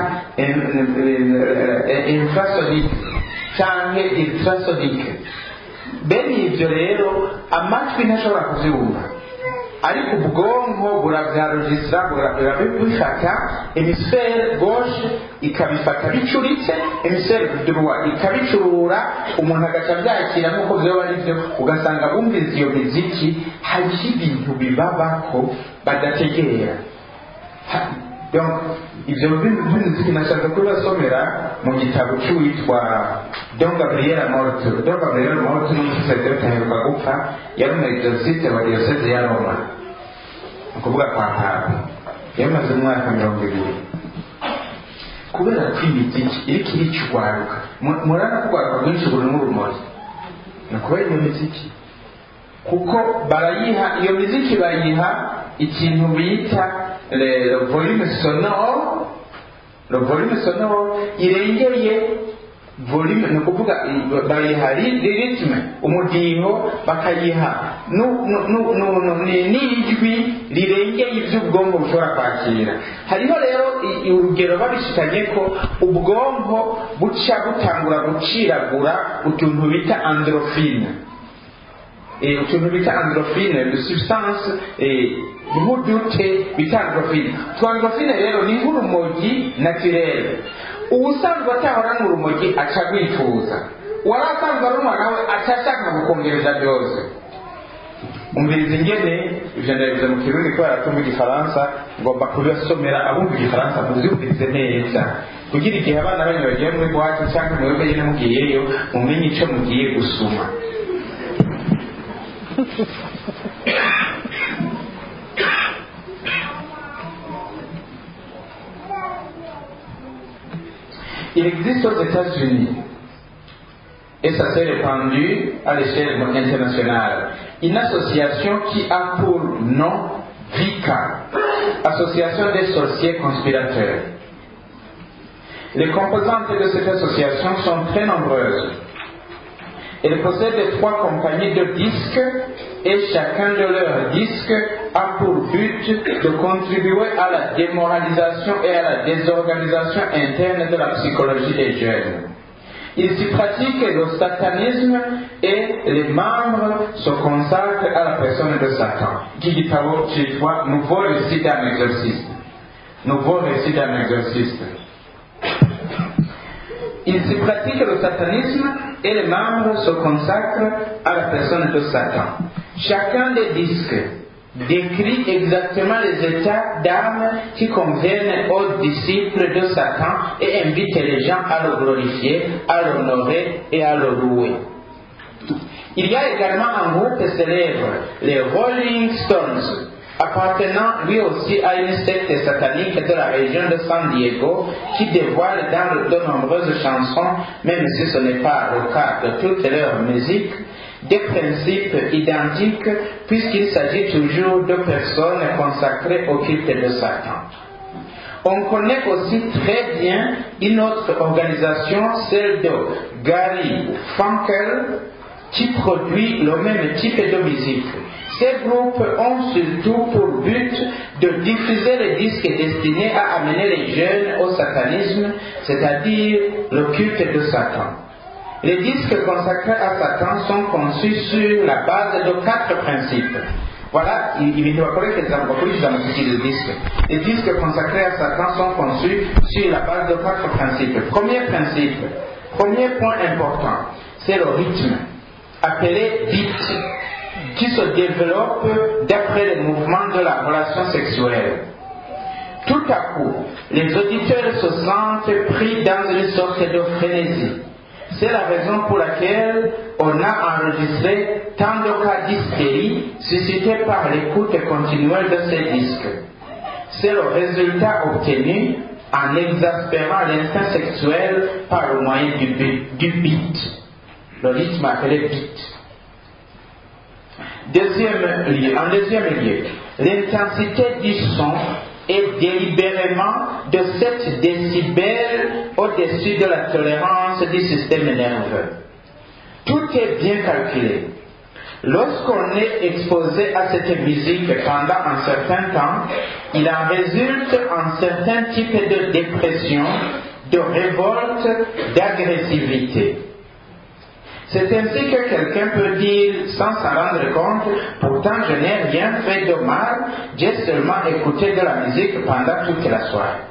infrasonic cyangwa ultrasonic bene ibyo rero amatwi ntashobora kubyumva ariko ubwonko burabyarogisitara burabifata emisfere gauche ikabifata bicuritse emisfere droit ikabicurura umuntu agaca abyakira nk'uko byoba ari byo ugasanga bumvise iyo miziki hariho ibintu bibabako badategera Ha- donc ibyo by'imiziki nashaka kubibasomera mu gitabo cy'uwitwa don gabriel morto don gabriel morto ni umusaseredoti aheruka gupfa yari umwegizosite wa diyoseze ya roma ni ukuvuga kwa papa yamaze umwaka mirongo ibiri kubera ko imiziki iriko irica urwaruka Mu- murabona ko urwaruka rwinshi burimo urumogi ni ukubera iyo miziki kuko barayiha iyo miziki bayiha ikintu bita le le volume sonore le volume sonore irengeye volume ni ukuvuga i- bayiha ri- ri- ritme umudiho bakayiha nu- nu- nu- nu- nu- ni- n'ijwi rirengeye ibyo ubwonko bushobora kwakira hariho rero i- i- urugero babishikanye ko ubwonko buca butangura guciragura utuntu bita androfine eh, utuntu bita androfine de substance eh, nk'udute bita androfine twa androfine rero ni nk'urumogi naturel ubusanzwe atahora n'urumogi aca rwifuza uwari asanzwe arumwa nawe aca ashaka gukongereza byose umviriza ingene ivyo ndabivuze mu kirundi kubera ko mu gifaransa ngomba kubasomera abumva igifaransa muvyumvirize neza kugira igihe abana banyu bagiye muri bwate cyangwa mwebwe nyene mugiyeyo mumenye ico mugiye gusuma Il existe aux États-Unis, et ça s'est répandu à l'échelle internationale, une association qui a pour nom VICA, Association des sorciers conspirateurs. Les composantes de cette association sont très nombreuses. Elle possède trois compagnies de disques et chacun de leurs disques a pour but de contribuer à la démoralisation et à la désorganisation interne de la psychologie des jeunes. Il s'y pratique le satanisme et les membres se consacrent à la personne de Satan. Qui dit chez toi, nouveau récit d'un exorciste. Nouveau récit d'un exorciste. Il s'y pratique le satanisme et les membres se consacrent à la personne de Satan. Chacun des disques décrit exactement les états d'âme qui conviennent aux disciples de Satan et invite les gens à le glorifier, à l'honorer et à le louer. Il y a également un groupe célèbre, les Rolling Stones, appartenant lui aussi à une secte satanique de la région de San Diego qui dévoile dans de nombreuses chansons, même si ce n'est pas le cas de toute leur musique, des principes identiques puisqu'il s'agit toujours de personnes consacrées au culte de Satan. On connaît aussi très bien une autre organisation, celle de Gary Funkel, qui produit le même type de musique. Ces groupes ont surtout pour but de diffuser les disques destinés à amener les jeunes au satanisme, c'est-à-dire le culte de Satan. Les disques consacrés à Satan sont conçus sur la base de quatre principes. Voilà, il va falloir que les disques. Les disques consacrés à Satan sont conçus sur la base de quatre principes. Premier principe, premier point important, c'est le rythme, appelé beat, qui se développe d'après les mouvements de la relation sexuelle. Tout à coup, les auditeurs se sentent pris dans une sorte de frénésie. C'est la raison pour laquelle on a enregistré tant de cas d'hystérie suscités par l'écoute continuelle de ces disques. C'est le résultat obtenu en exaspérant l'instinct sexuel par le moyen du, du beat, le rythme appelé beat. Deuxième lieu, en deuxième lieu, l'intensité du son est délibérément de 7 décibels au-dessus de la tolérance du système nerveux. Tout est bien calculé. Lorsqu'on est exposé à cette musique pendant un certain temps, il en résulte un certain type de dépression, de révolte, d'agressivité. C'est ainsi que quelqu'un peut dire sans s'en rendre compte, pourtant je n'ai rien fait de mal, j'ai seulement écouté de la musique pendant toute la soirée.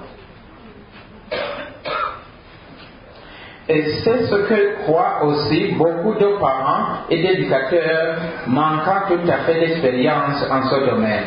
Et c'est ce que croient aussi beaucoup de parents et d'éducateurs manquant tout à fait d'expérience en ce domaine.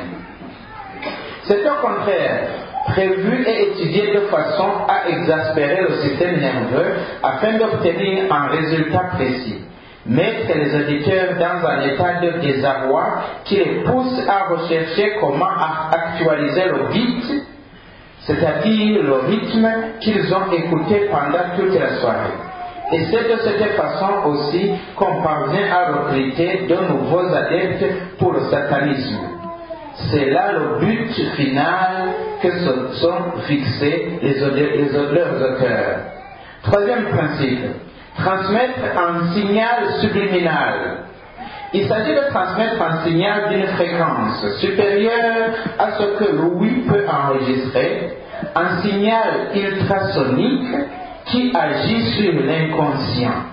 C'est au contraire prévu et étudié de façon à exaspérer le système nerveux afin d'obtenir un résultat précis. Mettre les auditeurs dans un état de désarroi qui les pousse à rechercher comment actualiser le beat, c'est-à-dire le rythme qu'ils ont écouté pendant toute la soirée. Et c'est de cette façon aussi qu'on parvient à recruter de nouveaux adeptes pour le satanisme. C'est là le but final que se sont fixés les, les, leurs auteurs. Troisième principe, transmettre un signal subliminal. Il s'agit de transmettre un signal d'une fréquence supérieure à ce que l'ouïe peut enregistrer, un signal ultrasonique qui agit sur l'inconscient.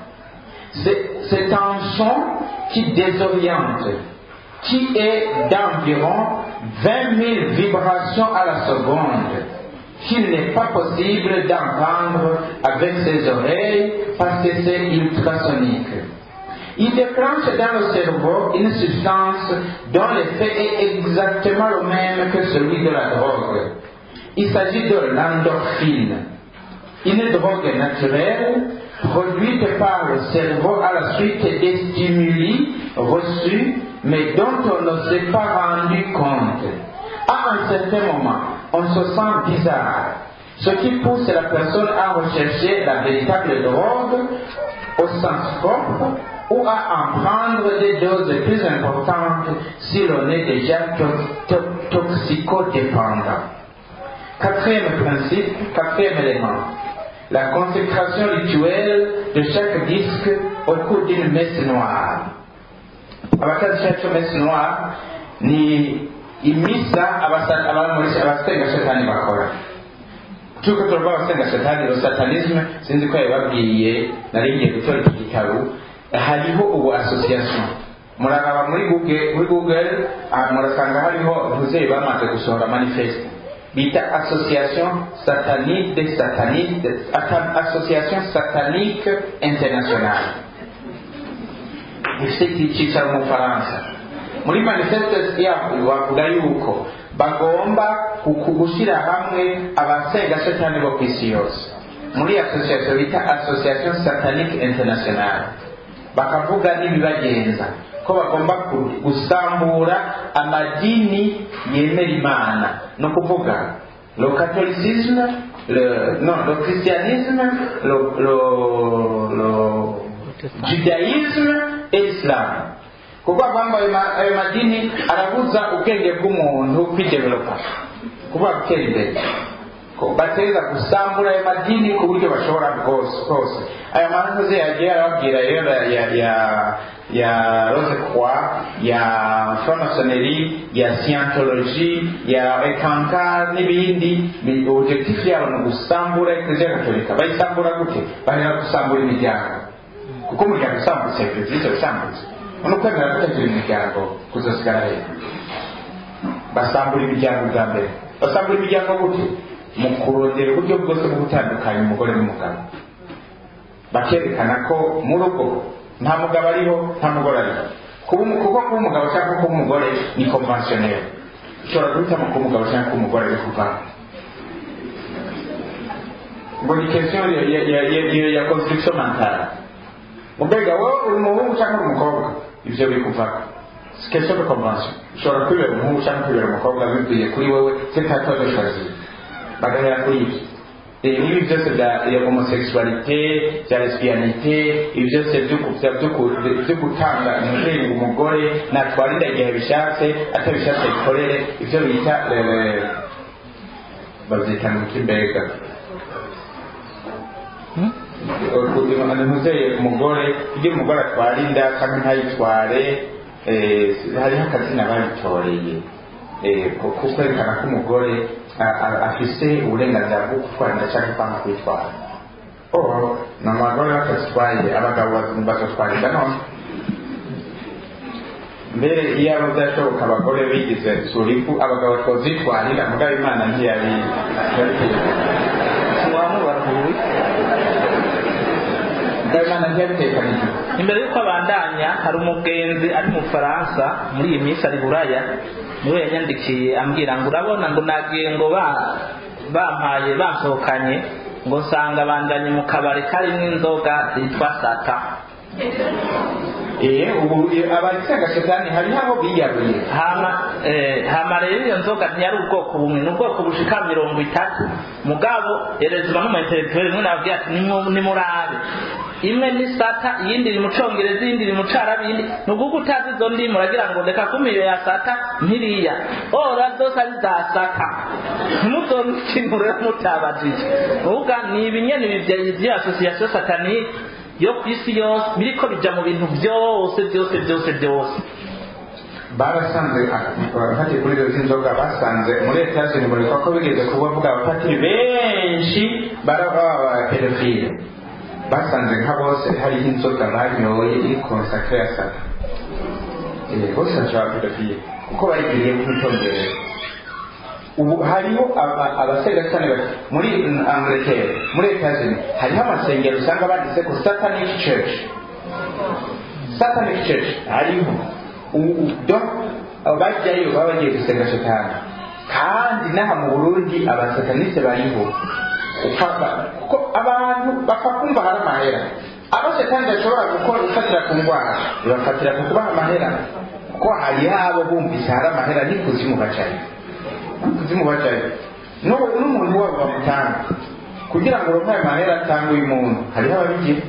C'est un son qui désoriente, qui est d'environ 20 000 vibrations à la seconde, qu'il n'est pas possible d'entendre avec ses oreilles parce que c'est ultrasonique. Il déclenche dans le cerveau une substance dont l'effet est exactement le même que celui de la drogue. Il s'agit de l'endorphine, une drogue naturelle produite par le cerveau à la suite des stimuli reçus mais dont on ne s'est pas rendu compte. À un certain moment, on se sent bizarre, ce qui pousse la personne à rechercher la véritable drogue au sens propre ou à en prendre des doses plus importantes si l'on est déjà to to toxicodépendant. Quatrième principe, quatrième élément, la consécration rituelle de chaque disque au cours d'une messe noire. abatazi cyacu mesi noir ni imisa abasenga shetani bakora tuko turava abasenga shetani lo satanisme sinzi ko yababwiye nari ngiye gutora iki gitabo hariho ubu association muraraba muri google muri google murasanga hariho ababyeyi bamaze gusohora manifeste bita association satanique des sataniques association satanique internationale ifite icyicaro mu bufaransa muri manifeste yabo bavuga yuko bagomba ku- gushyira hamwe abasenga satani bo ku isi yose muri association bita association satanique internationale bakavuga n'ibibagenza ko bagomba ku- gusambura amadini yemera imana ni ukuvuga le catholicisme le, non, le christianisme le, le, le judaisme et l'islam kuko avanga ayo ma- ayo madini arabuza ubwenge bw'umuntu kwidevelopa kuvuga gutera imbere ko bateza gusambura ayo madini ku buryo bashobora bwose bwose aya manuze yagiye arababwira rero ya ya ya, ya rose croix ya franc-maçonnerie ya scientologie ya ekanka n'ibindi ni- objectif yabo ni ugusambura eklezia gatolika bayisambura gute bahera gusambura imiryango kuko umuryango usambutse eklezia usambutse ni ukwemera kutagira imiryango kuzosigara hejuru basambura imiryango bwa mbere basambura imiryango gute mu kurondera uburyo bwose bwo gutandukanya umugore n'umugabo bakerekana ko mu rugo nta mugabo ariho nta mugore ariho kuba umu- kuko kuba umugabo cyangwa kuba umugore ni conventionnel ushobora guhitamo kuba umugabo cyangwa kuba umugore ari kuvamo ngo ni question ya, ya, ya, ya, ya, ya construction mentale mbega wowe uri umuhungu cyangwa uri umukobwa ibyo biri kuvamo si question de convention ushobora kwibera umuhungu cyangwa kwibera umukobwa bivuye kuri wowe c'est à toi de choisir bagahera kuri ibyo Eh, n'ibi byose bya ya homosexualité bya lesbianité ibi byose byo ku- bya- byo ku- byo gutanga umuhungu umugore natwarira igihe bishatse atabishatse bikorere ibyo bita eh, babyita mu kimbega ntuzeye umugore ibyo umugore atwara inda cyangwa ntayitware eh, hariho akazina babitoreye Eh, ko ko kwerekana ko umugore a- a- afise uburenganzira bwo gutwara inda cyangwa kwanga kuyitwara oh ni abagore batazitwaye abagabo bazatwara inda none mbere iyo aba byashoboka abagore bigize suriku abagabo twazitwarira mugabo imana ntiyabi wamubaruhuye mugabo imana ntiyabitekaniye imbere y'uko abandanya hari umugenzi ari mu faransa muri iyi minsi ari buraya niwe yanyandikiye ambwira ngo urabona ngo nagiye ngo ba- bampaye bansohokanye ngo nsanga bandanye mu kabari karimo inzoga zitwa sata eh ubu abasenga shetani hariho abo biyaruye hama eh, hama rero iyo nzoga ntiyari ubwoko bumwe ni ubwoko bushika mirongo itatu mugabo erezwa n'umuintelektuweli rimwe nababwira ati "Nimu- nimurabe imwe ni sata iyindi iri mu congereza iyindi iri mu carabi iyindi ni ukuvuga utazi izo ndimi uragira ngo reka kumpa iyo ya sata nkiriya ora zose ari za sata ntimuzone ikintu rero mutabajije uvuga ni ibinyene ibi bya asosiyasiyo satanike yo ku isi yose biriko bija mu bintu byose byose byose byose barasanze abafatiye kuri izo z'inzoga basanze muri etajeni murikwa ko bigeze kubavuga abafatiri benshi baraba pedofile basanze nka bose hariho inzoga banyoye iri konsakre ya sata Eh, bose bashobora pedofile kuko bayigiriye ku itongereza ubu hariho aba- abasenga cyane bati muri angleterre muri etajeni hariho amasengero usanga banditse ko satanic church satanic church hariho ubu donc abo bajyayo baba bagiye gusenga shetani kandi n'aha mu burundi abasataniste bariho Ukava- kuko abantu bapfa kumva hari amahera abo shetani adashobora gukora gufatira ku ndwara bibafatira ku kubaha amahera kuko hari abo bumvise hari amahera n'ikuzimu bacayo n'ikuzimu bacayo n'ubu n'umuntu wabo bamutanga kugira ngo uronke ayo mahera atanga uyu muntu hariho ababigira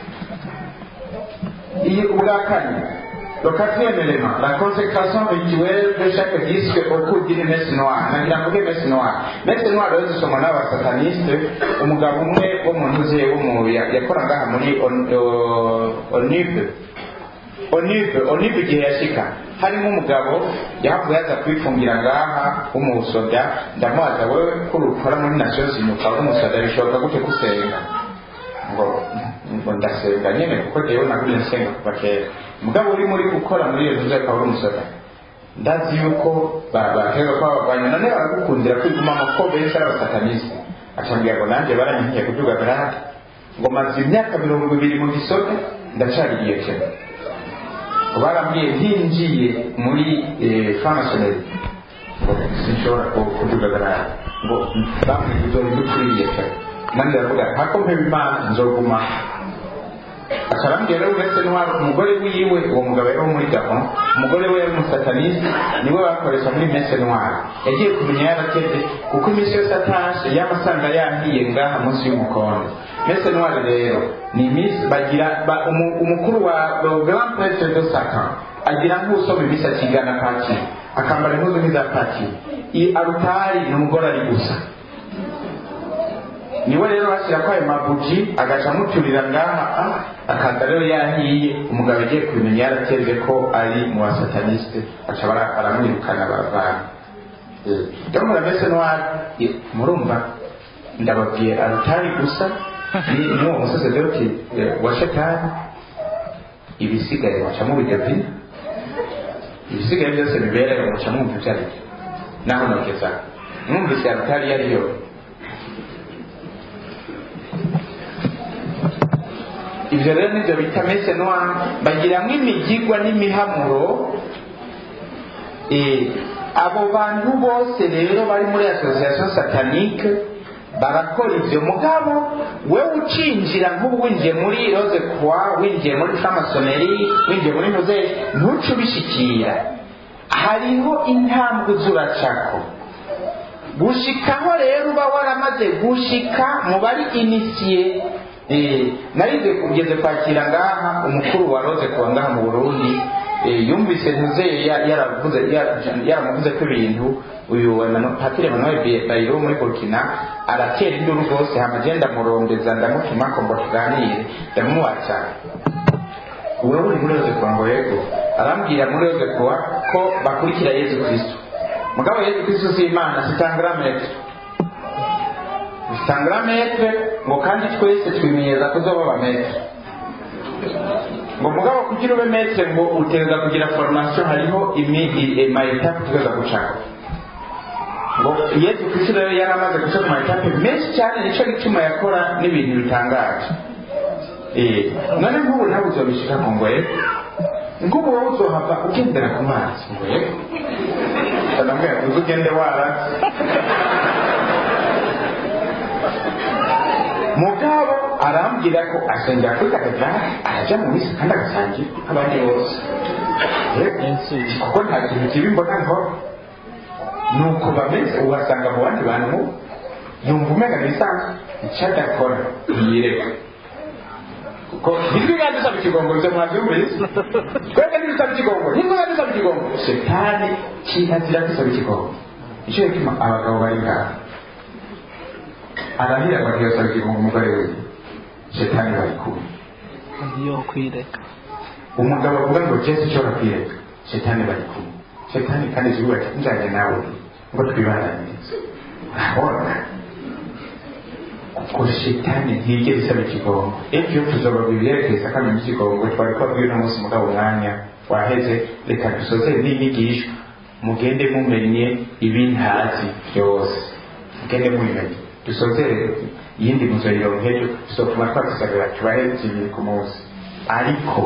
iyi ubwa kane le quatrième élément la consécration rituelle de chaque disque au cours d'une messe noire nagira mvuge messe noire messe noire rero zisomwa n'abasataniste umugabo umwe wo mu ntuze wo mu ya- yakora ngaha muri On- o- onibe onibe onibe igihe yashika harimo umugabo yahavuye aza kwifungira ngaha w'umusoda ndamubaza wewe ko ukora muri nations unies ukaba w'umusoda bishoboka gute gusenga ngo ngo ndasenga nyine kuko jewe nagumye nsenga kuva kera mugabo uri muri gukora muri iyo nzu akaba uri umusore ndazi yuko bahera ko abagwanya none baragukundira kwigumamo ko benshi ari abasataniste acambwira ngo nanjye baranyihiye kuduga garade ngo maze imyaka mirongo ibiri mu gisote ndacari iyo kera barambwiye ntinjiye muri framasoneri ngo sinshobora kuvugagarara ngo bamwe uzorinda ukwiriye pe nanjye aravuga hako mpeba imana nzoguma akarambwira rero uretse n'uwari umugore wiwe uwo mugabo yari wo muri gabon umugore we yari umusatanisi niwe bakoresha muri mese noire yagiye kumenya yarateze kuko iminsi yose atashe yamasanga yahiye ngaha munsi y'umukondo mese noire rero ni iminsi bagira ba- umu- umukuru wa grand pretre de satan agira nk'usoma iminsi akigana paki akambara impuzu nk'iza paki i arutari ni umugore ari gusa niwe rero bashyira ko ayo mabuji agaca amuturira ngaha ah, akaza rero yahiye umugabo agiye kubimenya yarateze ko ari mu basataniste aca bara- aramwirukana baravana rero muramese nwari murumva ndababwiye arutari gusa ni ni uwo musasedoti eh, wa shetani ibisigaye baca mubigavina ibisigaye byose biberewe muca mwumva ibyo ari byo naho nogeza mwumvise arutari iyo ariyo ibyo rero nibyo bita mese noire bagiramo imigigwa n'imihamuro Eh, abo bantu bose rero bari muri association satanique barakora ibyo mugabo wewe ucinjira nk'ubu winjiye muri rose croix winjiye muri framasoneri winjiye muri muze ntuce ubishikira hariho intambwe zuracako gushikaho rero uba waramaze gushika mu bari inisiye Eh, narize kugeze kwakira ngaha umukuru wa rose kuwa ngaha mu burundi eh, yumvise ntuzeye ya- yaravuze ya- yaramuvuze ko ibintu uyu Emmanuel- patiri emanuel Bi- bayiro muri burkina aratera induru rwose hama agenda murondeza ndamutuma ko ngo tuganire ndamubaza wewe uri muri rose kuwa ngo yego arambwira muri rose kuwa ko bakurikira yezu kristo mugabo yezu kristo si imana si tangramete sangarametre ngo kandi twese twimenyereza kuzoba abametre ngo mugabo kugira ube metre ngo uteza kugira formation hariho mayetape tugeza gucako ngo yesu kristo rero yari amaze guca ku mayetape menshi cyane nicyo gituma yakora n'ibintu bitangaje Eh, none nk'ubu nawe uzobishika ku ngoye nk'ubu wowe uzohava ugendera ku mazi ngoye ndamubwira uzi ugende waratse mugabo arambwira ko asengera kuri katedrali arajya mu misi kandi agasangira abandi bose Eh, kuko nta kintu kibi mbona nkora nuko bameze ubasanga mu bandi bantu yumva umenya bisanzwe icyo adakora ntiyireka kuko nibwo biba dusaba ikigongo bize mwabyumvise twebwe ntidusaba ikigongo nibwo biba dusaba ikigongo shetani kirazira dusaba ikigongo nicyo gituma abagabo bari ngaha arahira bakiyosaba ikigongo umugore we shetani bari kumwe yo kwireka umugabo avuga ngo jesu ushobora kwireka shetani bari kumwe shetani kandi zivuga ati njyanye nawe ngo twibananize urabona kuko shetani ntiyigera isaba ikigongo ibyo tuzobabwira ibyerekeza akamenya ikigongo twari twabwiye uno munsi mugabo umwanya waheze reka dusozere n'inyigisho mugende mumenye ibintazi byose mugende mubimenye dusozere iyindi muzoyironka ejo tuzotuma twazisabira tubahe zibiri ku munsi ariko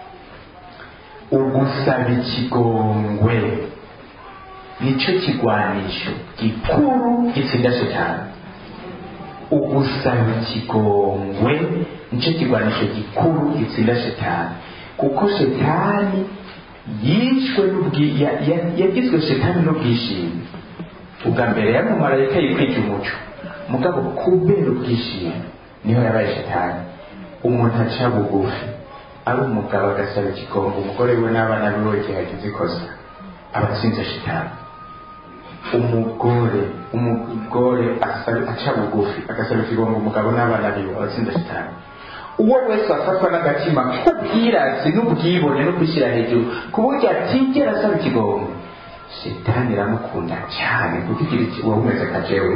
ugusaba ikigongwe nicyo kigwanisho gikuru gitsinda shetani ugusaba ikigongwe nicyo kigwanisho gikuru gitsinda shetani kuko shetani yishwe n'ubwi- ya- ya- yagizwe shetani n'ubwishimi ubwa mbere yari umumarayika yikwija umuco mugabo kubera ubwishimi niho yabaye shetani umuntu aca bugufi ari umugabo agasaba ikigongo umugore we n'abana biwe igihe agize ikosa aba atsinze shetani umugore umugore asaba- aca bugufi agasaba ikigongo umugabo n'abana biwe aba atsinze shetani uwo wese afatwa n'agatima k'ubwirasi n'ubwibone no kwishyira hejuru ku buryo atigera asaba ikigongo shetani iramukunda cyane kuko igira iki uba umeze nka jewe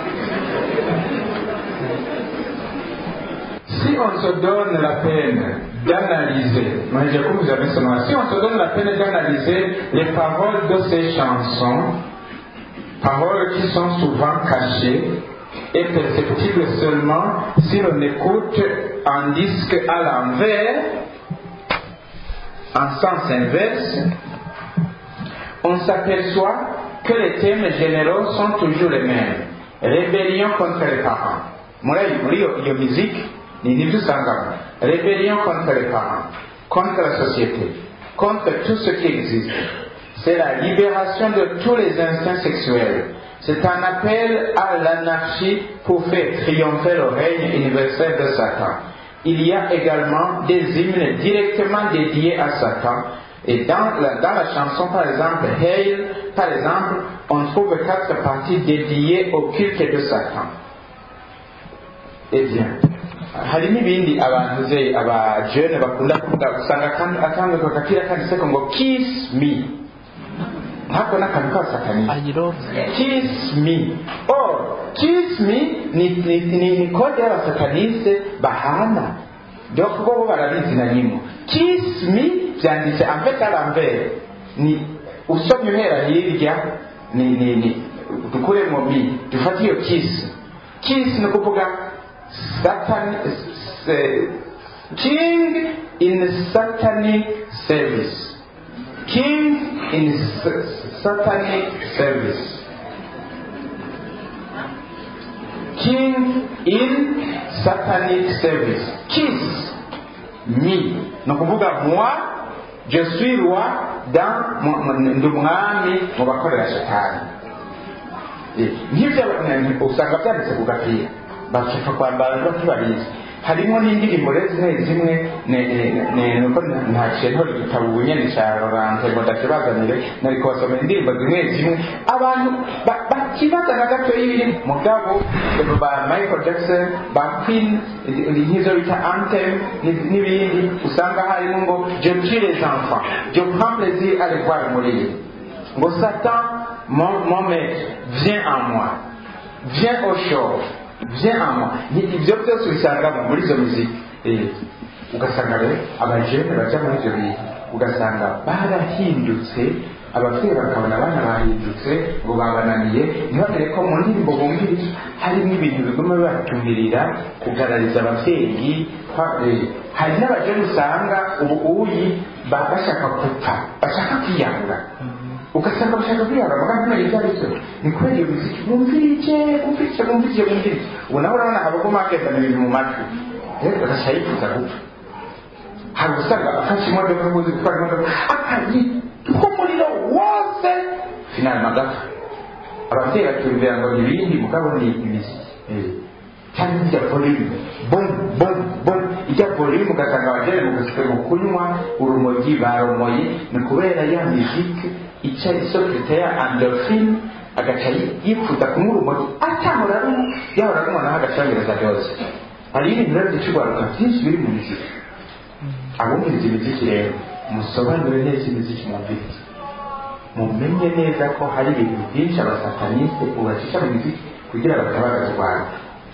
si on se donne la peine d'analyser, moi j'ai comme vous avez ce nom, si on se donne la peine d'analyser les paroles de ces chansons, paroles qui sont souvent cachées et perceptibles seulement si l'on écoute un disque à l'envers, en sens inverse, on s'aperçoit que les thèmes généraux sont toujours les mêmes. Rébellion contre les parents. Muri muri iyo iyo musique ni nibyo usangamo. Rébellion contre les parents, contre la société, contre tout ce qui existe. C'est la libération de tous les instincts sexuels. C'est un appel à l'anarchie pour faire triompher le règne universel de Satan. Il y a également des hymnes directement dédiés à Satan. Et dans la, dans la chanson, par exemple, Hail, par exemple, on trouve quatre parties dédiées au culte de Satan. Eh bien, hari n'ibindi abantu ze abajene bakunda kuvuga usanga kandi akandiko kakira kanditseko ngo kiss me ntako n'akantu k'abasakanisi I love you. kiss me or kiss me ni, ni, ni, ni kode y'abasataniste bahana donc bo bo barabizi na nyimo kiss me byanditse amfete arambere ni usomye uhera hirya ni, ni, ni dukuremo mi dufate iyo kiss kiss ni ukuvuga satan se, king in satanic service king in s- satanic service king in satanic service kiss me ni ukuvuga moi je suis roi dans mu- mu- ndi umwami mu bakorera shetani Eh, nk'ibyo abantu usanga byanditse ku gapira bashaka kwambara ntibarizi harimo n'indirimbo rero zimwe zimwe ne- ne- ne- nuko ntaciye ntora igitabo ubunyene ca rorante ngo ndakibazanire nari kubasomera indirimbo zimwe zimwe abantu ba- bakibaza na gato y'ibiri mugabo ba michael jackson ba queen nk'izo bita anthem n'i- n'ibindi usanga harimo ngo je tue les enfants je prends plaisir à les voir mourir ngo satan mon, mon maître viens en moi viens au show viens en moi Ni- ibyo byose ubisangamo muri izo muziki Eh, ugasanga rero abajene baja muri ibyo bintu ugasanga barahindutse ababyeyi bakabona abana bahindutse ngo babananiye ntibagere ko mu ndirimbo bumviriza harimo ibintu biguma bibatumirira kugarariza ababyeyi kwa- eh, hari n'abajene usanga ubu uyi ba- bashaka gupfa bashaka kwiyahura ugasanga bashaka kwiyahura bagana kumenya ibyo ari byo ni kubera iyo muziki bumvirije bumvirije bumvirije bumvirije ubu nawe urabona habaguma hakazana ibintu mu matwi rero bagashya yifuza gupfa hari usanga afashe imodoka uzi gutwara imodoka akayitwa umuriro wose finali magapfa ababyeyi batumvira ngo ni ibindi mugabo ni imiziki Eh. cyangwa ijya volume bom bom bom ijya volume ugasanga abagere mu gusika mu kunywa urumogi baromoye ni kubera ya miziki ica isokirite ya endorphine agaca yi- yifuza kunywa urumogi atahora rumwe yahora rumwe naho agacangereza byose hari ibintu rero by'ikigwaruka byinshi biri mu miziki abumviriza imiziki rero musobanure neza imiziki mwumviriza mumenye neza ko hari ibintu byinshi abasataniste ubacisha mu miziki kugira batabagaze rwanda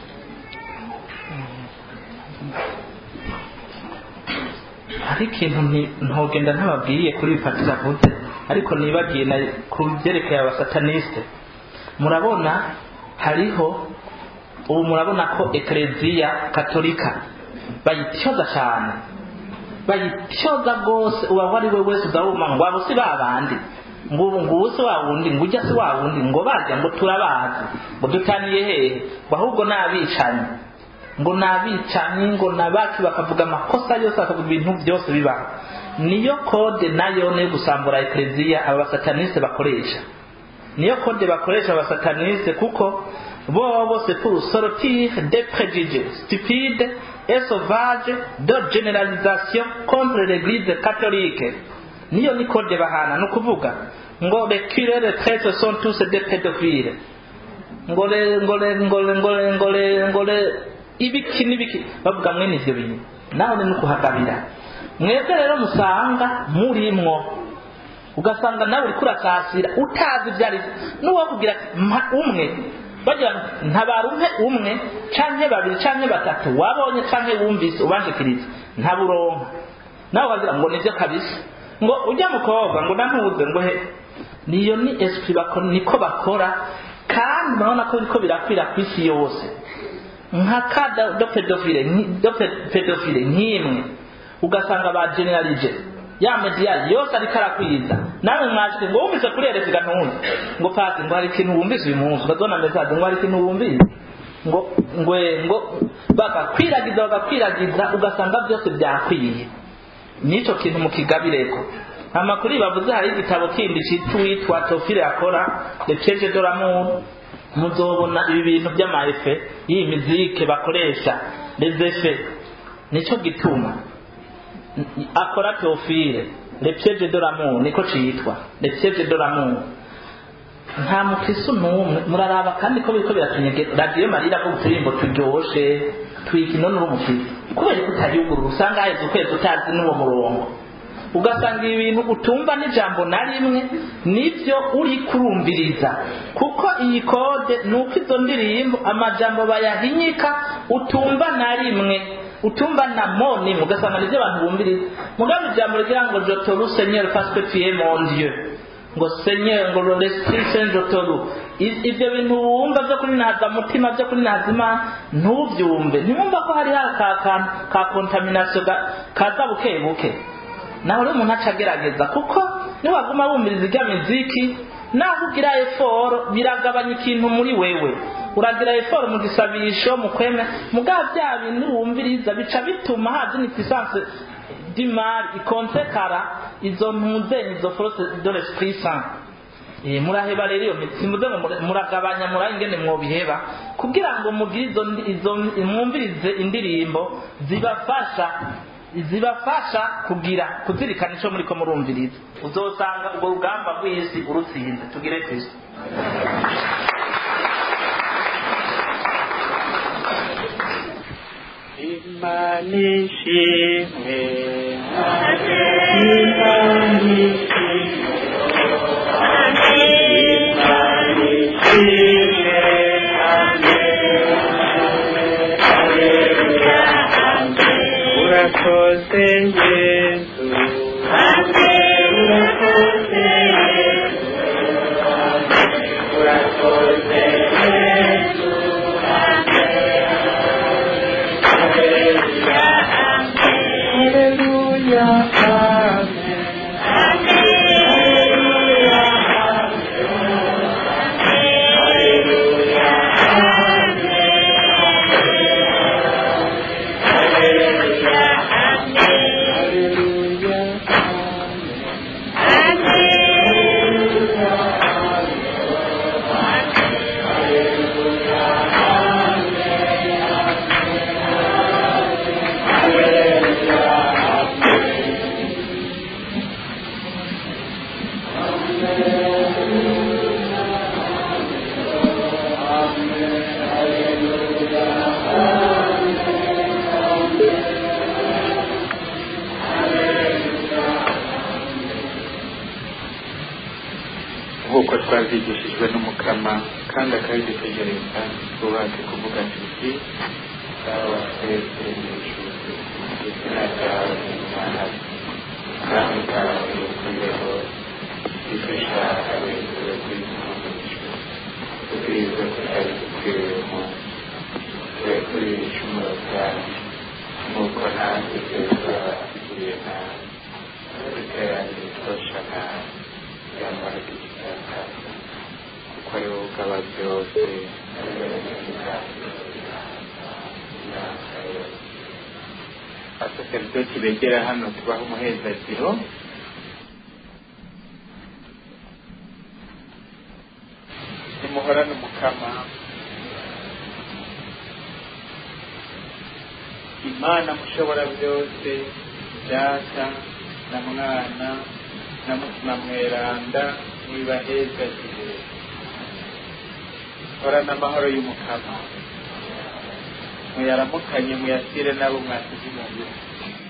hari ikintu nti- ntogenda ntababwiye kuri bifatira vuze ariko nibagiye na ku byerekeye abasataniste murabona hariho ubu murabona ko ekereziya katolika bayityoza cyane bayityoza rwose uba ari we wese uzawuma ngo abo si ba bandi ngo ubu ngo ubu si wa wundi ngo ujya si wa wundi ngo barya ngo turabazi ngo dutaniye hehe ngo ahubwo ni abicanyi ngo ni abicanyi ngo ni abacu bakavuga amakosa yose bakavuga ibintu byose bibaho niyo kode nayo niyo gusambura ekereziya aba basataniste bakoresha niyo kode bakoresha abasataniste kuko bo bose pour sortir des préjugés stupides et sauvages de généralisation contre l'église catholique niyo ni kode bahana ni ukuvuga ngo les curés les prêtres sont tous des pédophiles ngo le ngo le ngo le ngo le ngo le ngo le ibiki n'ibiki bavuga mwene ivyo bintu naho ni nukuhagabira mwebwe rero musanga murimwo ugasanga nawe uriko urasasira utazi ibyo ari byo n'uwakubwira ati mpa umwe bagira ngo ntabara umpe umwe canke babiri canke batatu wabonye canke wumvise ubanshikiriza ntaburonka nawe ukagira ngo nivyo kabisa ngo ujya mukobwa ngo nantuze ngo he niyo ni esprit bakora niko bakora kandi urabona ko biriko birakwira ku isi yose nka ka do pedofile nki- do pe- pedofile nk'imwe ugasanga ba generalije ya media yose ariko arakwiza nawe mwashike ngo wumvise kuri eresiga ntuzi ngo pasi ngo hari ikintu wumvise uyu munsi ukazona message ngo hari ikintu wumvise ngo ngwe ngo bagakwiragiza bagakwiragiza ugasanga byose byakwiye nico kintu mukigabireko amakuru bavuze hari igitabo kindi cyitwa Tofile akora le piège de l'amour muzobona ibi bintu by'amaefe y'iyi mizike bakoresha les effets nico gituma akora Tofile le piège de l'amour niko citwa le piège de l'amour nta mukristo n'umwe muraraba kandi ko biriko biratunyegera radiyo marira ko uturimbo turyoshe twikino n'urumukristo kubera ko utayugurura usanga haheze ukwezi utazi n'uwo murongo ugasanga ibi bintu utumva n'ijambo na rimwe nibyo uri kurumviriza kuko iyi kode ni uko izo ndirimbo amajambo bayahinyika utumva na rimwe utumva na moni ugasanga nibyo abantu bumviriza mugabe ijambo rigira ngo jotoru senyeri fasite tuye mon dieu ngo senyeri ngo l'esprit saint jotoru ibyo bintu wumva byo kuri naza mutima byo kuri naza imana ntubyumve ntiwumva ko hari ka kantu ka contamination kaza buke buke nawe rero umuntu aca agerageza kuko niwaguma wumviriza ijya miziki naho ugira eforo biragabanya ikintu muri wewe uragira eforo mu gisabisho mu kweme mugabo bya bintu wumviriza bica bituma haza inifisanse d'imari ikonsekara izo ntuzenyi izo force de l'esprit saint Eh, muraheba rero iyo mitsi simvuze ngo muragabanya murabe ingene mwobiheba kugira ngo mugire izo izo mwumvirize indirimbo zibafasha zibafasha kugira kuzirikana icyo muri ko murumviriza uzosanga ubwo rugamba rw'isi urutsinze tugire kristo imana ishimwe imana ishimwe imana ishimwe urakoze yesu urakoze yesu urakoze yesu Hallelujah, amen. Hallelujah, Hallelujah, amen. nk'uko twabyigishijwe n'umukama kandi akabidutegereza twubake kuvuga tuti dawa twese n'ijuru izina ryawe n'imana kandi kawe ukuyeho icyo ushaka wese kwitunganijwe ubwiza kutari kukwiremo twe kuri ibicumuro byacu nk'uko natwe twese abakiriye nawe duteranire twosha nawe yambara igitaka kuko ari wowe ugaba byose ari wowe abasaseridoti begera hano tubaha umuhezagiro nimuhorane umukama imana mushobora byose data na mwana na mutima mweranda nibahezagire horana amahoro y'umukama muyaramukanye muyasire n'abo mwasize inyuma